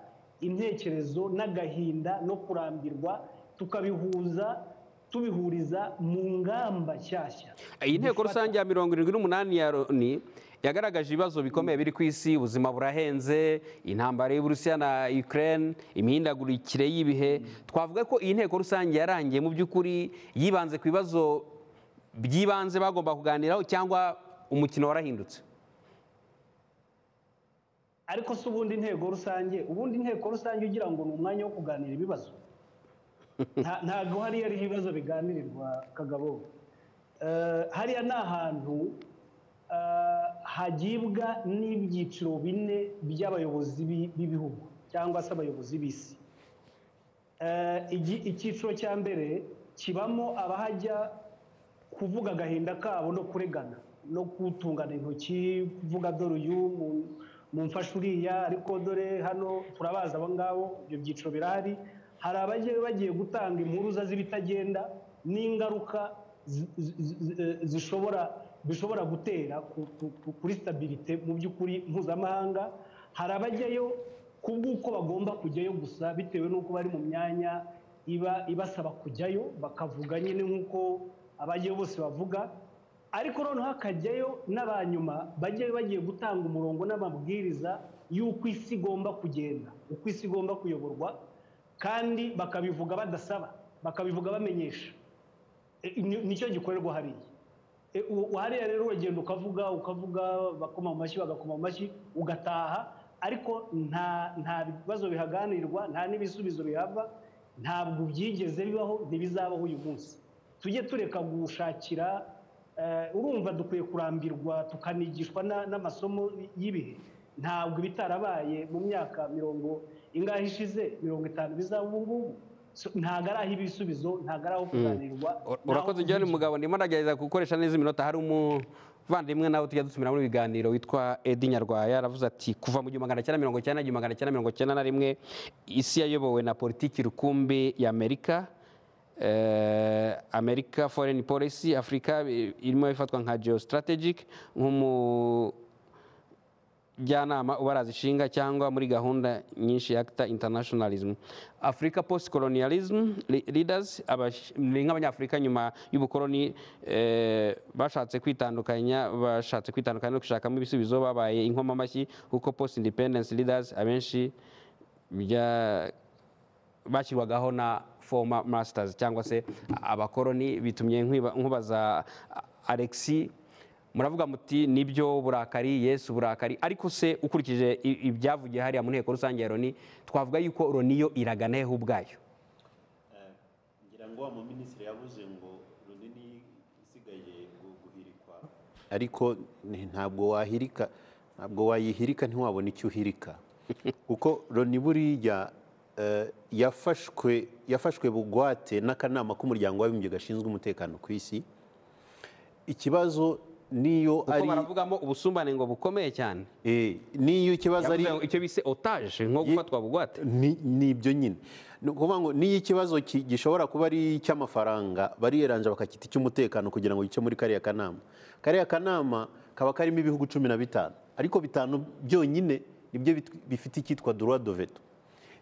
intekerezo n'agahinda no kurambirwa tukabihuza tubihuriza mu ngamba nshyashya iyi nteko rusange ya mirongo irindwi n'umunani ya loni yagaragaje ibibazo bikomeye biri ku isi ubuzima burahenze intambara y'uburusiya na ukraine imihindagurikire y'ibihe twavuga ko iyi nteko rusange yarangiye mu by'ukuri yibanze ku bibazo by'ibanze bagomba kuganiraho cyangwa umukino warahindutse ariko se ubundi intego rusange ubundi inteko rusange ugira ngo ni umwanya wo kuganira ibibazo Nta- ntabwo hariya ariho ibibazo biganirirwa kagabo Eh, hariya ni ahantu eh, hagibwa n'ibyiciro bine by'abayobozi b'i- b'ibihugu cyangwa se abayobozi b'isi Eh, igi- icyiciro cya mbere kibamo abahajya kuvuga agahinda kabo no kuregana no kutungana intoki kuvuga dore uyu mu- mumfashe uriya ariko dore hano turabazi abo ngabo ibyo byiciro birahari hari abagiye bagiye gutanga impuruza z'ibitagenda n'ingaruka zi- zi- zi- eh, zishobora bishobora gutera ku- ku- ku- kuri stabilite mu by'ukuri mpuzamahanga hari abajyayo kubw'uko bagomba kujyayo gusa bitewe n'uko bari mu myanya iba ibasaba kujyayo bakavuga nyine nk'uko abajyayo bose bavuga ariko noneho hakajyayo n'abanyuma bajyayo bagiye gutanga umurongo n'amabwiriza y'uko isi igomba kugenda uko isi igomba kuyoborwa kandi bakabivuga badasaba bakabivuga bamenyesha E, ni- nicyo gikorerwa hariya E, u- u- hariya rero uragenda ukavuga ukavuga bakoma mu mashyi bagakoma mu mashyi ugataha ariko nta nta bibazo bihaganirwa nta n'ibisubizo bihava ntabwo byigeze bibaho ntibizabaho uyu munsi tujye tureka gushakira eh, urumva dukwiye kurambirwa tukanigishwa na- n'amasomo y'ibihe ntabwo ibitarabaye mu myaka mirongo ingahe ishize mirongo itanu bizaba ubu ngubu So, ntabwo ari aho ibisubizo ntabwo ari aho kuganirwa Ur- ntaho urakoze john kuvugira. mugabo ndimo ndagerageza gukoresha neza iminota hari umuvandimwe nawe tujya dutumira muri ibiganiro witwa edi nyarwaya aravuze ati kuva mu gihumbi magana cyenda mirongo icyenda n'igihumbi magana cyenda mirongo icyenda na rimwe isi yayobowe na politiki rukumbi ya amerika eh, amerika foreign policy afurika eh, irimo ifatwa nka geostrategic nk'umu njyanama ubaraza ishinga cyangwa muri gahunda nyinshi ya acta internationalism africa post colonialism le- leaders abash- ni nk'abanyafurika nyuma y'ubukoloni eh, bashatse kwitandukanya bashatse kwitandukanya no gushakamo ibisubizo babaye inkomamashyi kuko post independence leaders abenshi bya bashyirwagaho na former masters cyangwa se abakoroni bitumye nkwiba- nkubaza alexi muravuga muti nibyo burakari yesu burakari ariko se ukurikije i- ibyavugiye hariya mu nteko rusange ya roni twavuga yuko roni yo iragana hehe ubwayo ngira ngo wa muminisitiri yavuze ngo runini isigaye gu- guhirikwa ariko ni- ntabwo wahirika ntabwo wayihirika ntiwabona icyo uhirika kuko loni buriya eh, yafashwe yafashwe bugwate n'akanama k'umuryango w'abibumbye gashinzwe umutekano ku isi ikibazo niyo kuko ari baravugamo ubusumbane ngo bukomeye cyane eh, niyo ikibazo ari Yavuze icyo bise otage nko gufatwa bugwate Ni- ni ibyo nyine ni ukuvuga ngo n'iyo ikibazo ki- gishobora kuba ari icy'amafaranga bariyeranja bakakita icy'umutekano kugira ngo gice muri kariya kanama kariya kanama kaba karimo ibihugu cumi na bitanu ariko bitanu byonyine nibyo bit- bifite icyitwa droit de veto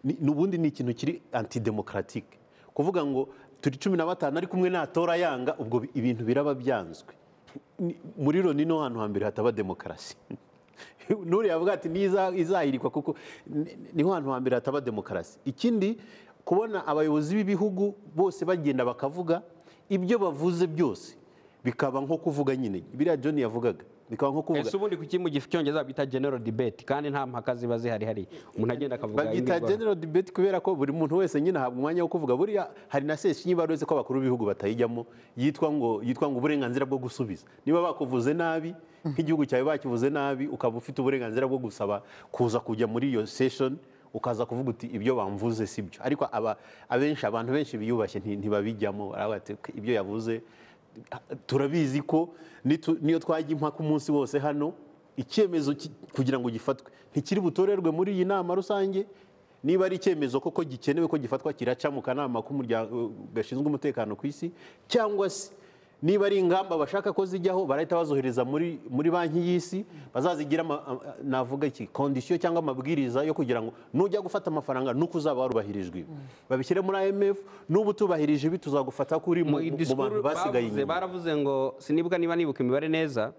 Ni- ni- ubundi ni ikintu kiri antidemokratike kuvuga ngo turi cumi na batanu ariko umwe natora yanga ubwo bi- ibintu biraba byanzwe Ni- muri loni no hantu hambere hataba demokarasi nuriya avuga ati "Niza- izahirikwa kuko ni- niho hantu hambere hataba demokarasi ikindi kubona abayobozi b'ibihugu bose bagenda bakavuga ibyo bavuze byose bikaba nko kuvuga nyine biriya john yavugaga bikaba nko kuvuga ese ubundi kuki mu gifu cyongereza bita general debate kandi nta mpaka ziba zihari hari umuntu agenda akavuga babyita imbwirwaruhame. general debate kubera ko buri muntu wese nyine ahabwa umwanya wo kuvuga buriya hari na sesiyo iba uretse ko abakuru b'ibihugu batayijyamo yitwa ngo yitwa ngo uburenganzira bwo gusubiza niba bakuvuze nabi nk'igihugu cyawe bakivuze nabi ukaba ufite uburenganzira bwo gusaba kuza kujya muri iyo session ukaza kuvuga uti ibyo bamvuze si byo ariko aba- abenshi abantu benshi biyubashye nti- ntibabijyamo baravuga bati, ibyo yavuze turabizi ko nitu- niyo twajya impaka umunsi wose hano icyemezo ki- kugira ngo gifatwe ntikiri butorerwe muri iyi nama rusange niba ari icyemezo koko gikenewe ko gifatwa kiraca mu kanama k'umuryango gashinzwe umutekano ku isi cyangwa se niba ari ingamba bashaka ko zijyaho barahita bazohereza muri muri banki y'isi bazazigira ama- a- a- navuga iki kondisiyo cyangwa amabwiriza yo kugira ngo nujya gufata amafaranga nuko uzaba warubahirijwe ibi babishyire muri IMF nuba utubahirije ibi tuzagufata ko uri mu Mu mu- mu disikuru bantu basigaye bavuze, inyuma baravuze ngo sinibuka niba nibuka imibare neza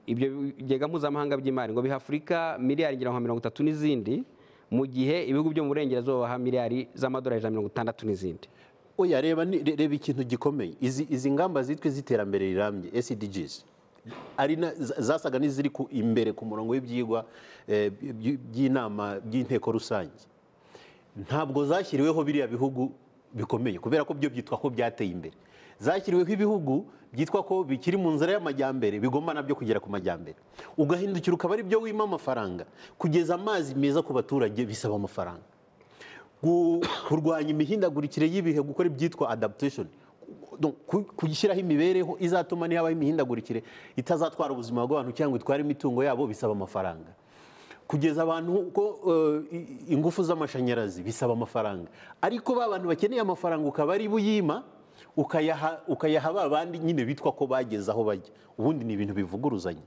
ibyo bigega mpuzamahanga by'imari ngo biha afurika miliyari ngira ngo mirongo itatu n'izindi mu gihe ibihugu byo mu burengerazuba baha miliyari z'amadolari ijana na mirongo itandatu n'izindi oya reba ni- re- reba ikintu gikomeye izi izi ngamba zitwa iz'iterambere rirambye SDGs ari na- za- zasaga n'iziri ku imbere ku murongo w'ibyigwa eh, by- by'inama by'inteko rusange ntabwo zashyiriweho biriya bihugu bikomeye kubera ko byo byitwa ko byateye imbere zashyiriweho ibihugu byitwa ko bikiri mu nzira y'amajyambere bigomba nabyo kugera ku majyambere ugahindukira ukaba ari byo wima amafaranga kugeza amazi meza ku baturage bisaba amafaranga gu- kurwanya imihindagurikire y'ibihe gukora ibyitwa adaptation Donc, ku- kuyishyiraho imibereho izatuma nihabaho imihindagurikire itazatwara ubuzima bw'abantu cyangwa itware imitungo yabo bisaba amafaranga kugeza abantu ko eh, i- ingufu z'amashanyarazi bisaba amafaranga ariko ba bantu bakeneye amafaranga ukaba ari buyima ukayaha ukayaha ba bandi nyine bitwa ko bageze aho bajya ubundi ni ibintu bivuguruzanya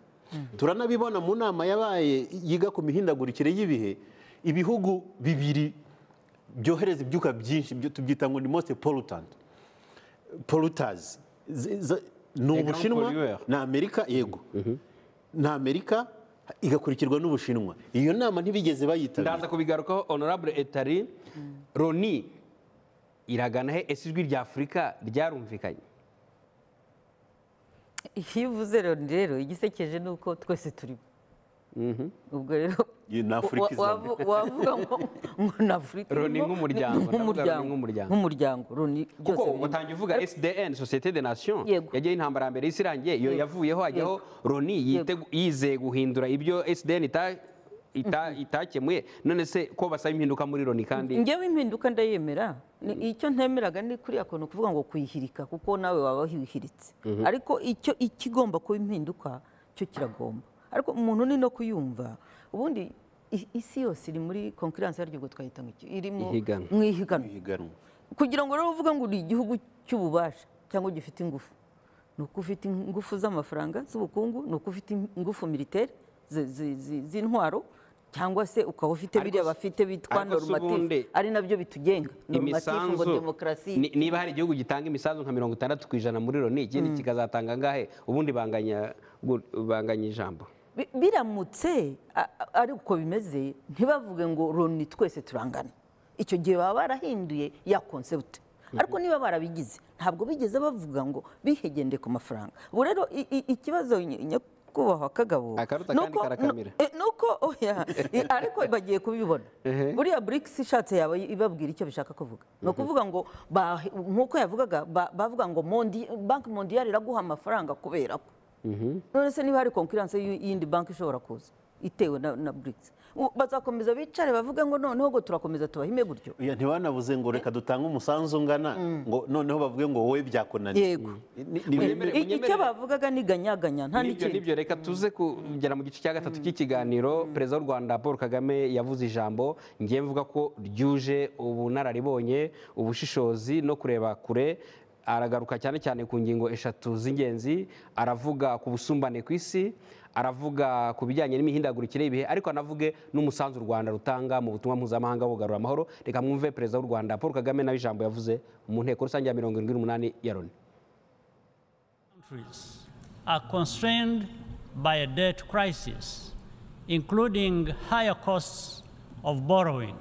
turanabibona mu nama yabaye yiga ku mihindagurikire y'ibihe ibihugu bibiri byohereza ibyuka byinshi byo tubyita ngo ni most pollutant polluters Z- z- ni Les grands ubushinwa pollueurs. ni amerika yego ni amerika igakurikirwa n'ubushinwa iyo nama ntibigeze bayitabira ndaza kubigarukaho honorable etari roni iragana he ese ijwi rya afurika ryarumvikanye iyo uvuze rero rero igisekeje ni uko twese turimo ubwo rero Iyo ni Afurika wa- izana. wavu- wavuga ngo ngo ni afurika Roni irimo, nk'umuryango, ni- ndavuga Roni nk'umuryango nk'umuryango. nk'umuryango roni kuko byose birimo. utangiye uvuga sdn sosiyete de nation Yego. yagiyeho intambara ya mbere y'isi irangiye iyo Yego. yavuyeho hajyaho roni yite- yizeye guhindura ibyo sdn ita- ita- itakemuye none se ko basaba impinduka muri roni kandi ngewe impinduka ndayemera Ni- icyo ntemeraga ni kuriya kuntu kuvuga ngo kuyihirika kuko nawe waba wihiritse ariko icyo ikigomba kuba impinduka cyo kiragomba ariko umuntu ni no kuyumva ubundi i- isi yose iri muri konkurensi yaryo ubwo twahita ngo iki iri mu Ihiganwa. mu ihiganwa Ihiganwa. kugira ngo rero uvuge ngo uri igihugu cy'ububasha cyangwa gifite ingufu ni uko ufite ingufu z'amafaranga z'ubukungu ni uko ufite ingufu militeri zi- zi- zi- z'intwaro cyangwa se ukaba ufite Ariko biriya se- bafite bitwa ariko se ubundi normative ari nabyo bitugenga normative ngo imisanzu demokarasi ni- niba hari igihugu gitanga imisanzu nka mirongo itandatu ku ijana muri roni ikindi kikazatanga angahe ubundi banganya gu- banganya ijambo Bi- biramutse a- a- ari uko bimeze ntibavuge ngo roni twese turangana icyo gihe baba barahinduye ya konsepte ariko niba barabigize ntabwo bigeze bavuga ngo bihegendeye ku mafaranga ubu rero i- i- ikibazo ny- nyakubahwa kagabo Akaruta ni kandi uko- karakamira. nu- eh, ni uko oya i- ariko bagiye kubibona Ehe. buriya burikisi ishatse yaba ibabwira icyo bishaka kuvuga ni ukuvuga ngo ba- nk'uko yavugaga ba- bavuga ngo Mondi- banki mondiyari iraguha amafaranga kubera ko none se niba hari konkurensi y'iyindi banki ishobora kuza itewe na, na BRICS U- bazakomeza bicare bavuge ngo noneho ngo turakomeza tubahime gutyo Oya, ntibanavuze ngo reka dutange umusanzu ungana ngo noneho bavuge ngo wowe byakunaniye yego Ni- ni- ni- Munyemere- I- icyo munyemere- bavugaga ni ganyaganya nta nibyo n'ikindi nibyo reka tuze kugera mu gice cya gatatu cy'ikiganiro perezida w'u rwanda paul kagame yavuze ijambo ngiye mvuga ko ryuje ubunararibonye ubushishozi no kureba kure aragaruka cyane cyane ku ngingo eshatu z'ingenzi aravuga ku busumbane ku isi aravuga ku bijyanye n'imihindagurikire y'ibihe ariko anavuge n'umusanzu u rwanda rutanga mu butumwa mpuzamahanga wo kugarura amahoro reka mwumve perezida w'u rwanda paul kagame nawe ijambo yavuze mu nteko rusange ya mirongo irindwi n'umunani ya loni countries are constrained by a debt crisis, including higher costs of borrowing.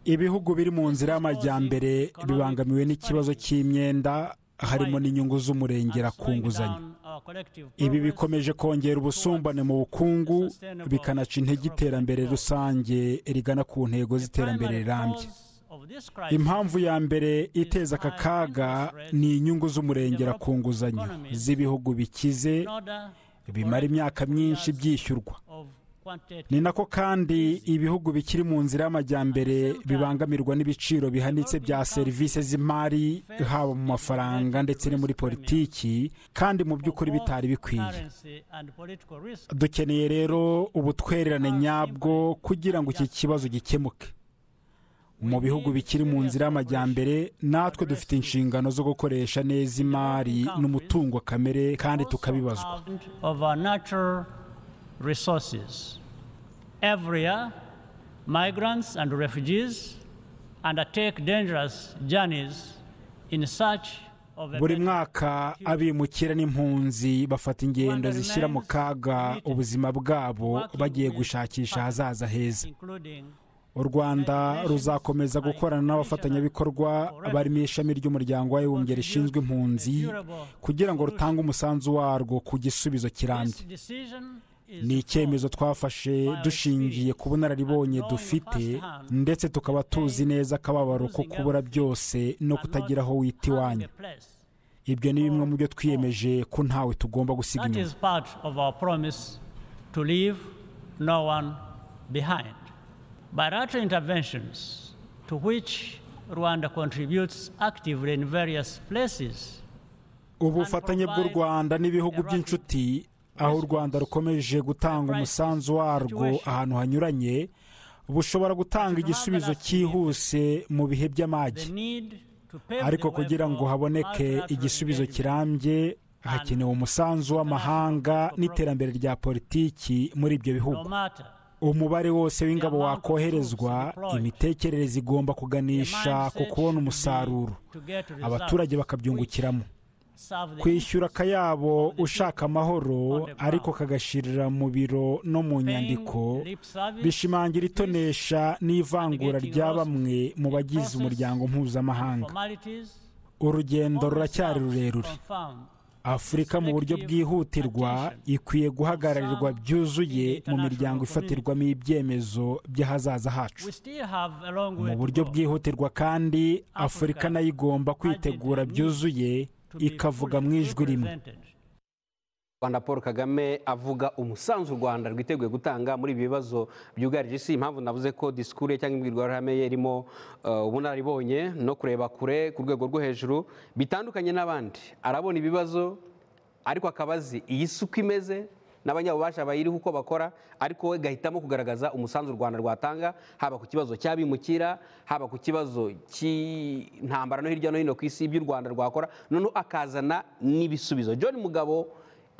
ibihugu biri mu nzira y'amajyambere bibangamiwe n'ikibazo cy'imyenda harimo n'inyungu z'umurengera and ku slowing nguzanyo down our collective ibi progress bikomeje kongera ubusumbane mu bukungu bikanaca intege iterambere rusange rigana ku ntego The z'iterambere primary rirambye cause of this crisis impamvu ya mbere iteza aka kaga ni inyungu z'umurengera ku nguzanyo z'ibihugu bikize in order bimara imyaka myinshi byishyurwa of quantitative ni nako kandi ibihugu bikiri mu nzira y'amajyambere bibangamirwa n'ibiciro bihanitse bya serivisi z'imari haba mu mafaranga ndetse no muri politiki kandi mu by'ukuri bitari bikwiye currency and political risk dukeneye rero ubutwererane nyabwo kugira ngo iki kibazo gikemuke mu bihugu bikiri mu nzira y'amajyambere natwe dufite inshingano zo gukoresha neza imari n'umutungo kamere kandi tukabibazwa of our natural resources. Every year, migrants and refugees undertake dangerous journeys in search of a buri better mwaka abimukira n'impunzi bafata ingendo zishyira mu kaga ubuzima bwabo bagiye gushakisha ahazaza heza including u rwanda ruzakomeza gukorana n'abafatanyabikorwa barimo ishami ry'umuryango w'abibumbye rishinzwe impunzi kugira ngo rutange umusanzu warwo ku gisubizo kirambye this decision is ni icyemezo twafashe dushingiye ku bunararibonye dufite ndetse tukaba tuzi neza akababaro ko kubura byose no kutagira aho wita iwanyu the place. ibyo ni bimwe mu byo twiyemeje ko ntawe tugomba gusiga That inyuma is part of our promise to leave no one behind. Bilateral interventions to which Rwanda contributes actively in various places ubufatanye bw'u rwanda n'ibihugu by'inshuti aho u rwanda rukomeje gutanga umusanzu warwo ahantu hanyuranye bushobora gutanga igisubizo cyihuse mu bihe by'amage the need to pave ariko the way kugira ngo for haboneke multilateral igisubizo engagement. kirambye hakenewe umusanzu w'amahanga n'iterambere rya politiki muri ibyo bihugu No matter umubare wose w'ingabo wakoherezwa imitekerereze igomba kuganisha ku kubona umusaruro to get results, abaturage bakabyungukiramo serve the kwishyura akayabo ushaka amahoro ariko kagashirira mu biro no mu nyandiko bishimangira itonesha n'ivangura rya bamwe mu bagize umuryango mpuzamahanga formalities urugendo ruracyari rurerure confirmed afurika mu buryo bwihutirwa ikwiye guhagararirwa byuzuye mu miryango ifatirwamo ibyemezo by'ahazaza hacu we still have a long way to mu buryo go. bwihutirwa kandi afurika nayo igomba kwitegura byuzuye ikavuga mu ijwi rimwe rwanda paul kagame avuga umusanzu u rwanda rwiteguye gutanga muri ibi bibazo byugarije isi impamvu navuze ko disikuru cyangwa imbwirwaruhame ye irimo eh, ubunararibonye no kureba kure ku rwego rwo hejuru bitandukanye n'abandi arabona ibibazo ariko akaba azi iyi si uko imeze n'abanyabubasha bayiriho uko bakora ariko we gahitamo kugaragaza umusanzu u rwanda rwatanga haba ku kibazo cy'abimukira haba ku kibazo cy'intambara no hirya no hino ku isi by'u rwanda rwakora noneho akazana n'ibisubizo john mugabo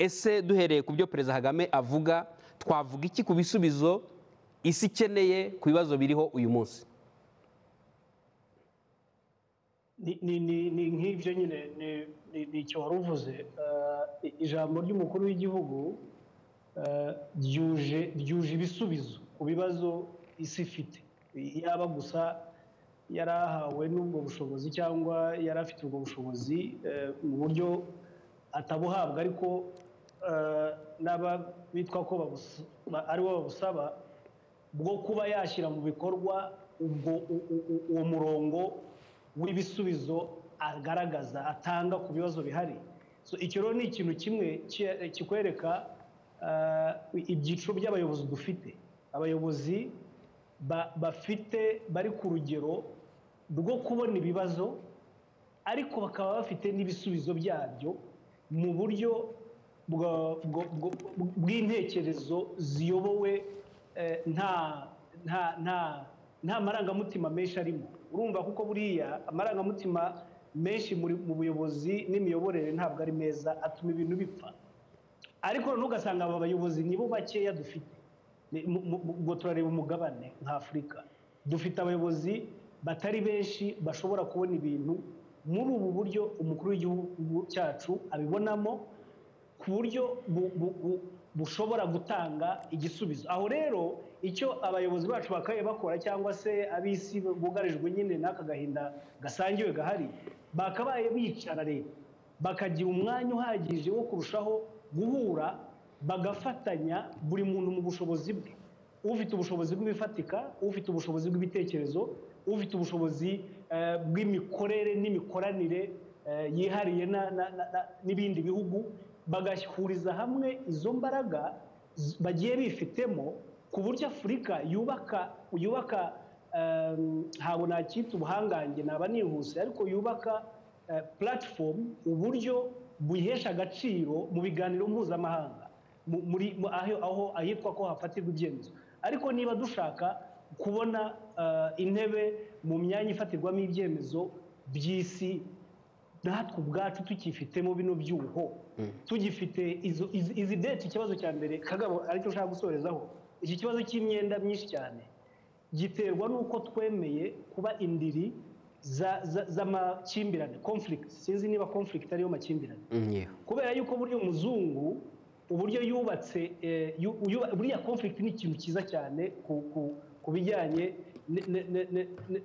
ese duhereye ku byo perezida kagame avuga twavuga iki ku bisubizo isi ikeneye ku bibazo biriho uyu munsi ni ni- ni- ni nk'ibyo nyine ni- ni- ni icyo wari uvuze Eh, i- ijambo ry'umukuru w'igihugu eh, ryuje ryuje ibisubizo ku bibazo isi ifite yaba gusa yari ahawe n'ubwo bushobozi cyangwa yari afite ubwo bushobozi eh, mu buryo atabuhabwa ariko eh, n'aba bitwa ko babusa- ba- aribo babusaba bwo kuba yashyira mu bikorwa ubwo u- u- u- uwo murongo w'ibisubizo agaragaza atanga ku bibazo bihari So, icyo rero ni ikintu kimwe ki- kikwereka ah, ibyiciro by'abayobozi dufite abayobozi ba- bafite bari ku rugero rwo kubona ibibazo ariko bakaba bafite n'ibisubizo byabyo mu buryo bwa- bwo- bwo- bw'intekerezo ziyobowe eh, nta nta nta nta marangamutima menshi arimo urumva kuko buriya amarangamutima menshi muri- mu buyobozi n'imiyoborere ntabwo ari meza atuma ibintu bipfa ariko noneho ugasanga aba bayobozi nibo bakeya dufite Ni- mu- mu- mu- ubwo turareba umugabane nka afurika dufite abayobozi batari benshi bashobora kubona ibintu muri ubu buryo umukuru w'igihugu cyacu abibonamo ku buryo bu- bu- bu- bushobora gutanga igisubizo aho rero icyo abayobozi bacu bakaye bakora cyangwa se ab'isi bugarijwe nyine n'aka gahinda gasangiwe gahari bakabaye bicara leta bakagira umwanya uhagije wo kurushaho guhura bagafatanya buri muntu mu bushobozi bwe ufite ubushobozi bw'ibifatika ufite ubushobozi bw'ibitekerezo ufite ubushobozi eh, bw'imikorere n'imikoranire eh, yihariye na- na- na- na- n'ibindi bihugu bagahuriza hamwe izo mbaraga z- bagiye bifitemo ku buryo afurika yubaka yubaka eh, ntabwo nacyita ubuhangange naba nihuse ariko yubaka eh, platform uburyo buyihesha agaciro mu biganiro mpuzamahanga mu- muri mu- aho aho ahitwa ko hafatirwa ibyemezo ariko niba dushaka kubona intebe mu myanya ifatirwamo ibyemezo by'isi natwe ubwacu tukifitemo bino byuho tugifite izi deti ikibazo cya mbere kagabo aricyo ushaka gusorezaho iki kibazo cy'imyenda myinshi cyane giterwa n'uko twemeye kuba indiri z'amakimbirane conflict sinzi niba conflict ariyo makimbirane kubera yuko burya umuzungu uburyo yubatse buriya conflict ni ikintu cyiza cyane ku bijyanye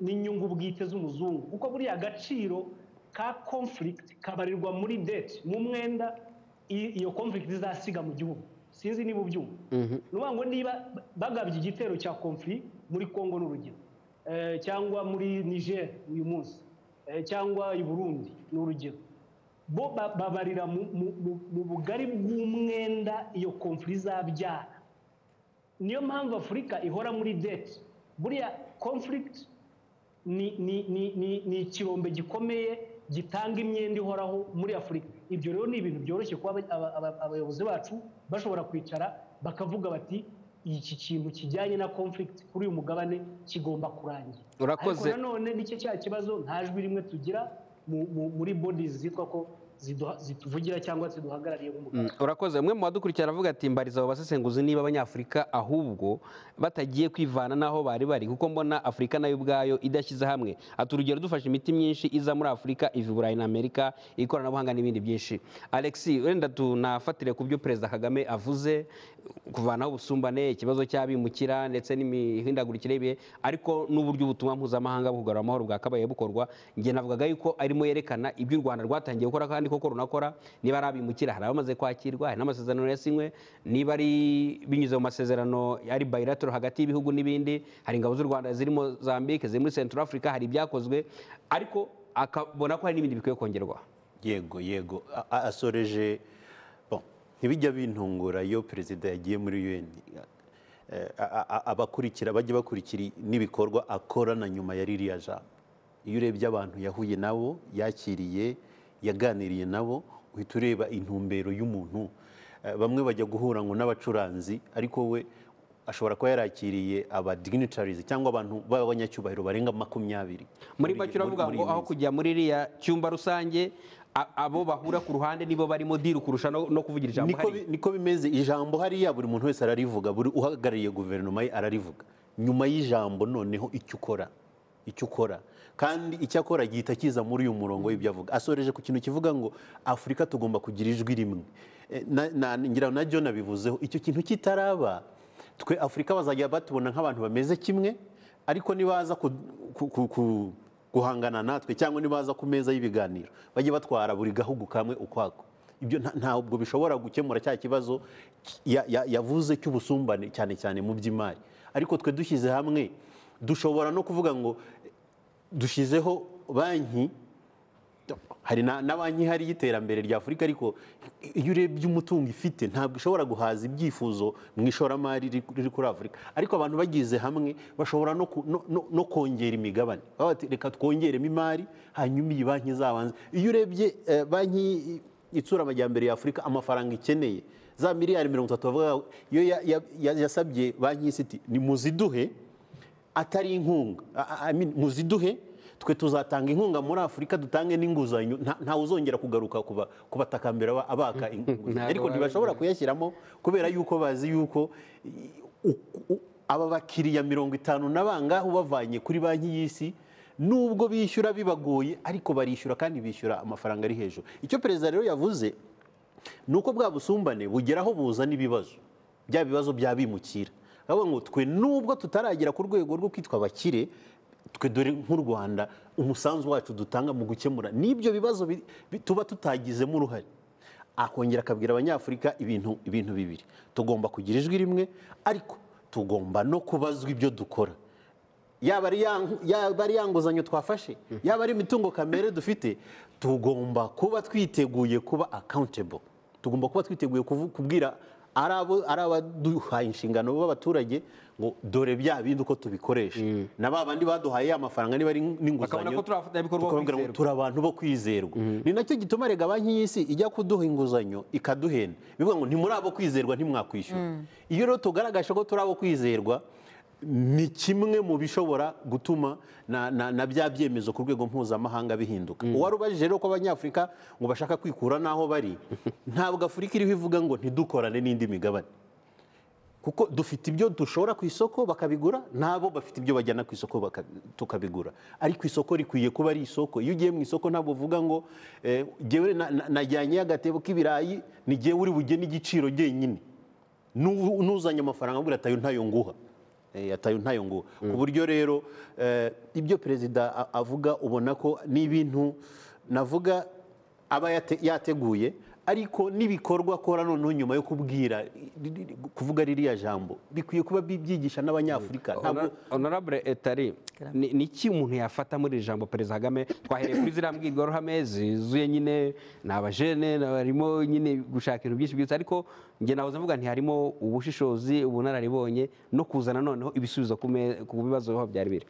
n'inyungu bwite z'umuzungu kuko buriya agaciro ka conflict kabarirwa muri deti mu mwenda iyo conflict izasiga mu gihugu sinzi niba ubyumva ni ngo niba bagabye igitero cya conflict muri congo n'urugero cyangwa muri niger uyu munsi cyangwa i burundi ni urugero bo babarira mu bugari bw'umwenda iyo konfuri izabyara niyo mpamvu afurika ihora muri deti buriya conflict ni ikirombe gikomeye gitanga imyenda ihoraho muri afurika ibyo rero ni ibintu byoroshye kuba abayobozi bacu bashobora kwicara bakavuga bati iki kintu kijyanye na conflict kuri uyu mugabane kigomba kurangira urakoze ariko nanone nicyo cya kibazo nta jwi rimwe tugira muri bodies zitwa ko zituvugira cyangwa ziduhagarariye nk'umugabo urakoze umwe mu badukurikira aravuga ati mbariza abo basesenguzi niba abanyafurika ahubwo batagiye kwivana n'aho bari bari kuko mbona afurika nayo ubwayo idashyize hamwe ati urugero dufashe imiti myinshi iza muri afurika iva i burayi na amerika ikoranabuhanga n'ibindi byinshi alexi wenda tunafatire ku byo perezida kagame avuze kuvanaho ubusumbane ikibazo cy'abimukira ndetse n'imihindagurikire y'ibihe ariko n'uburyo ubutumwa mpuzamahanga bwo kugarura amahoro bwakabaye bukorwa njye navugaga yuko arimo yerekana ibyo u rwanda rwatangiye gukora kandi koko runakora niba ari abimukira hari abamaze kwakirwa hari n'amasezerano yasinywe niba ari binyuze mu masezerano ari bayiratoro hagati y'ibihugu n'ibindi hari ingabo z'u rwanda zirimo zambike ziri muri central africa hari ibyakozwe ariko akabona ko hari n'ibindi bikwiye kongerwa yego yego A- a- asoreje bon, ntibijya bintungura iyo perezida yagiye muri un Eh, a- a- a- abakurikira bajya bakurikira n'ibikorwa akora na nyuma ya ririya jambo iyo urebye abantu yahuye nabo yakiriye yaganiriye nabo uhita ureba intumbero y'umuntu Eh, bamwe bajya guhura ngo n'abacuranzi ariko we ashobora kuba yarakiriye aba dignitaries cyangwa abantu b'abanyacyubahiro barenga makumyabiri muri make uravuga muri ngo iyi aho minsi. kujya muri iriya cyumba rusange a- abo bahura ku ruhande nibo barimo diru kurusha no no kuvugira ijambo niko, hariya. bi- niko bimeze ijambo hariya buri muntu wese ararivuga buri uhagarariye guverinoma ye ararivuga nyuma y'ijambo noneho icyo ukora icyo ukora kandi icyo akora gihita kiza muri uyu murongo w'ibyo avuga asoreje ku kintu kivuga ngo afurika tugomba kugira ijwi rimwe Eh, na- na- ngira ngo na john abivuzeho icyo kintu kitaraba twe afurika bazajya batubona nk'abantu bameze kimwe ariko nibaza ku- ku- ku- ku- guhangana natwe cyangwa nibaza ku meza y'ibiganiro bajye batwara buri gahugu kamwe ukwako ibyo nta- ntabwo bishobora gukemura cya kibazo ya- ya- yavuze cy'ubusumbane cyane cyane mu by'imari ariko twe dushyize hamwe dushobora no kuvuga ngo eh, dushyizeho banki hari na, na banki ihari y'iterambere rya afurika ariko iyo urebye umutungo ifite ntabwo ishobora guhaza ibyifuzo mu ishoramari riri- riri kuri afurika ariko abantu bagize hamwe bashobora no, ku- no, no, no kongera imigabane Baba bati, reka twongeremo imari hanyuma iyi banki izabanze iyo urebye eh, banki i- itsura amajyambere ya afurika amafaranga ikeneye za miliyari mirongo itatu bavuga iyo ya- ya- ya- yasabye banki y'isiti ni muziduhe atari inkunga A- a- I mean, muziduhe twe tuzatanga inkunga muri afurika dutange n'inguzanyo nta- ntawe uzongera kugaruka kuba- kubatakambira aba- abaka inguzanyo Ntabwo ariko ntibashobora babizi. kuyashyiramo kubera yuko bazi yuko i- u- u- aba bakiriya mirongo itanu na bangahe ubavanye kuri banki y'isi nubwo bishyura bibagoye ariko barishyura kandi bishyura amafaranga ari hejuru icyo perezida rero yavuze ni uko bwa busumbane bugeraho buzana ibibazo bya bibazo byabimukira bavuga ngo twe nubwo tutaragera ku rwego rwo kwitwa abakire twe dore nk'u rwanda umusanzu wacu dutanga mu gukemura n'ibyo bibazo bi- bi- tuba tutagizemo uruhare akongera akabwira abanyafurika ibintu ibintu bibiri tugomba kugira ijwi rimwe ariko tugomba no kubazwa ibyo dukora yaba ari ya nku- yaba ari ya nguzanyo twafashe yaba ari imitungo kamere dufite tugomba kuba twiteguye kuba accountable tugomba kuba twiteguye kuvu- kubwira ari abo- ari abaduhaye inshingano b'abaturage ngo dore bya bindi uko tubikoresha na ba bandi baduhaye amafaranga niba ari Bakabona n'inguzanyo ko turi abafatanyabikorwa bo tukababwira ngo kwizerwa. turi abantu bo kwizerwa ni nacyo gituma rega banki y'isi ijya kuduha inguzanyo ikaduhenda bivuga ngo ntimuri abo kwizerwa ntimwakwishyura iyo rero tugaragaje ko turi abo kwizerwa ni kimwe mu bishobora gutuma na- na na bya byemezo ku rwego mpuzamahanga bihinduka uwari ubajije rero ko abanyafurika ngo bashaka kwikura n'aho bari ntabwo afurika iriho ivuga ngo ntidukorane n'indi migabane kuko dufite ibyo dushora ku isoko bakabigura nabo bafite ibyo bajyana ku isoko baka- tukabigura ariko isoko rikwiye kuba ari isoko iyo ugiye mu isoko ntabwo uvuga ngo eh, jyewe na- na- najyanyeyo agatebo k'ibirayi ni jyewe uri bugene igiciro jyenyine N'u- n'uzanye amafaranga abwira atayo ntayo nguha Eh, atayo ntayo nguha ku buryo rero eh, ibyo perezida a- avuga ubona ko ni ibintu navuga aba yate- yateguye ariko n'ibikorwa akora noneho nyuma yo kubwira ri- ri- ri- kuvuga ririya jambo bikwiye kuba bi- byigisha n'abanyafurika ntabwo honorable etari ni ni iki umuntu yafata muri iri jambo perezida kagame twahereye kuri ziriya mbwirwaruhame zuzuye nyine ni abajene ni abarimo nyine gushaka ibintu byinshi byiza ariko njye nahoze mvuga ntiharimo ubushishozi ubunararibonye no kuzana noneho ibisubizo ku me- ku bibazo aho byari biri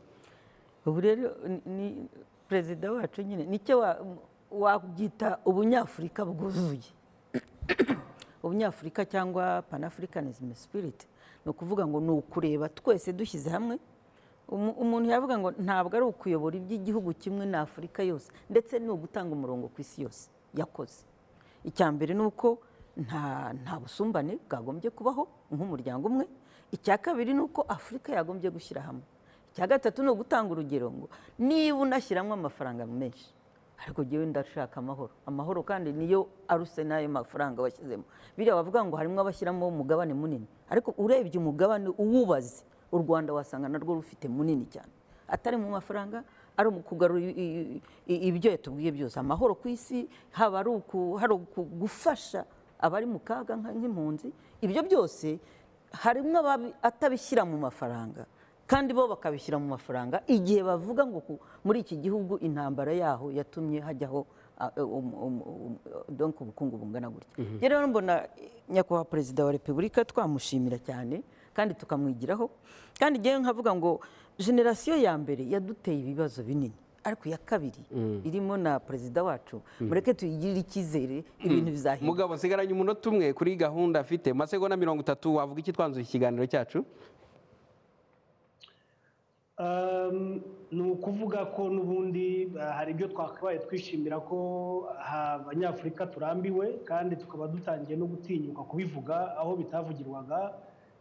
ubu rero ni- ni perezida wacu nyine nicyo wa- wabyita ubunyafurika bwuzuye ubunyafurika cyangwa panafricanism spirit ni ukuvuga ngo ni ukureba twese dushyize hamwe Umu- umuntu yavuga ngo ntabwo ari ukuyobora iby'igihugu kimwe na afurika yose ndetse ni ugutanga umurongo ku isi yose yakoze icya mbere ni uko nta nta busumbane bwagombye kubaho nk'umuryango umwe icya kabiri ni uko afurika yagombye gushyira hamwe icya gatatu ni ugutanga urugero ngo niba unashyiramo amafaranga menshi ariko njyewe ndashaka amahoro amahoro kandi niyo aruse n'ayo mafaranga washyizemo biriya bavuga ngo harimo abashyiramo umugabane munini ariko urebye umugabane uwubaze u rwanda wasanga narwo rufite munini cyane atari mu mafaranga ari mu kugarura i- i- i- ibyo yatubwiye byose amahoro ku isi haba ari uku- hari uku- gufasha abari mu kaga nka- nk'impunzi ibyo byose harimo ababi- atabishyira mu mafaranga kandi bo bakabishyira mu mafaranga igihe bavuga ngo ku- muri iki gihugu intambara yaho yatumye hajyaho ah, um- um- um- donc ubukungu bungana gutya Njye rero mbona eh, nyakubahwa perezida wa repubulika twamushimira cyane kandi tukamwigiraho kandi njyewe nkavuga ngo generasiyo ya mbere yaduteye ibibazo binini ariko iya kabiri irimo na perezida wacu mureke tuyigirire icyizere ibintu bizahinduka mugabo nsigaranye umunota umwe kuri gahunda afite mu masegonda mirongo itatu wavuga iki twanzura ikiganiro cyacu Um, ni ukuvuga ko n'ubundi uh, hari ibyo twakabaye twishimira ko aha abanyafurika turambiwe kandi tukaba dutangiye no gutinyuka kubivuga aho bitavugirwaga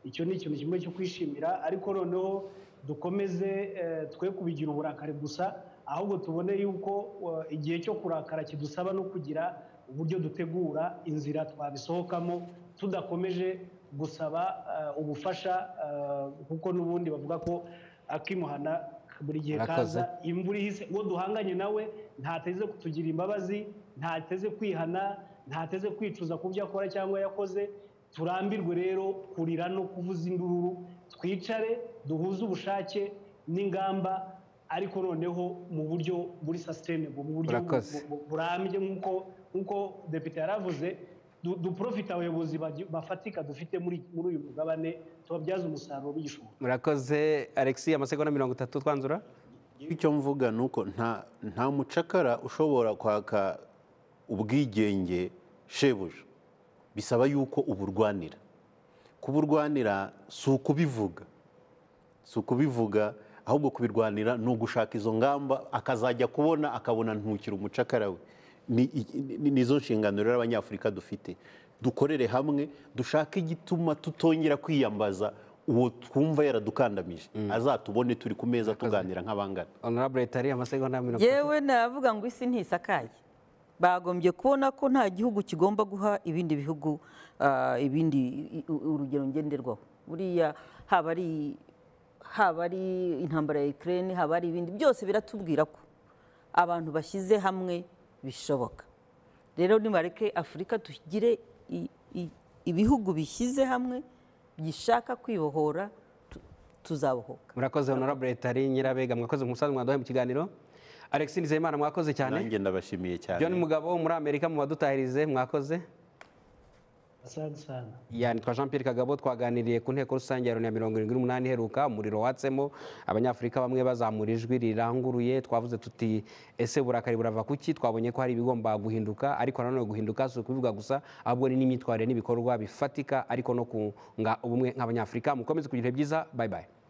icyo ni ikintu kimwe cyo kwishimira ariko noneho dukomeze eh, twe kubigira uburakari gusa ahubwo tubone yuko uh, igihe cyo kurakara kidusaba no kugira uburyo dutegura inzira twabisohokamo tudakomeje gusaba uh, ubufasha uh, kuko n'ubundi bavuga ko akimuhana buri gihe Arakoze. kaza imvura ihise uwo duhanganye nawe ntateze kutugira imbabazi ntateze kwihana ntateze kwicuza ku byo akora cyangwa yakoze turambirwe rero kurira no kuvuza induru twicare duhuze ubushake n'ingamba ariko noneho mu buryo buri sustainable mu buryo bu- Urakoze. bu- bu- burambye nk'uko nk'uko depite yaravuze du- duprofite abayobozi bagi- bafatika dufite muri muri uyu mugabane tubabyaze umusaruro w'igishoboka murakoze alexi amasegonda mirongo itatu twanzura icyo mvuga ni uko nta nta mucakara ushobora kwaka ubwigenge shebuja bisaba yuko uburwanira kuburwanira si ukubivuga si ukubivuga ahubwo kubirwanira ni ugushaka izo ngamba akazajya kubona akabona ntukira umucakara we ni ni- ni- nizo nshingano rero abanyafurika dufite dukorere hamwe dushake igituma tutongera kwiyambaza uwo twumva yaradukandamije azatubone turi ku meza tuganira nk'abangana honorable etari amasegonda mirongo itatu yewe navuga ngo isi ntisakaye bagombye kubona ko nta gihugu kigomba guha ibindi bihugu ah, ibindi i- u- urugero ngenderwaho buriya haba ari haba ari intambara ya Ukraine haba ari ibindi byose biratubwira ko abantu bashyize hamwe bishoboka rero nibareke afurika tugire i- i- ibihugu bishyize hamwe gishaka kwibohora tu- tuzabohoka murakoze honorable etari nyirabega mwakoze umusanzu mwaduhaye mu kiganiro alexi nizeyimana mwakoze cyane nanjye ndabashimiye cyane john mugabo wo muri amerika mu badutahirize mwakoze Asante sana. yanitwa jean pierre kagabo twaganiriye ku nteko rusange ya loni ya mirongo irindwi n'umunani iheruka umuriro watsemo abanyafurika bamwe bazamura ijwi riranguruye twavuze tuti ese burakari burava kuki twabonye ko hari ibigomba guhinduka ariko nanone guhinduka si ukubivuga gusa ahubwo ni n'imyitwarire n'ibikorwa bifatika ariko no kunga ubumwe nk'abanyafurika mukomeze kugira ibihe byiza bye bye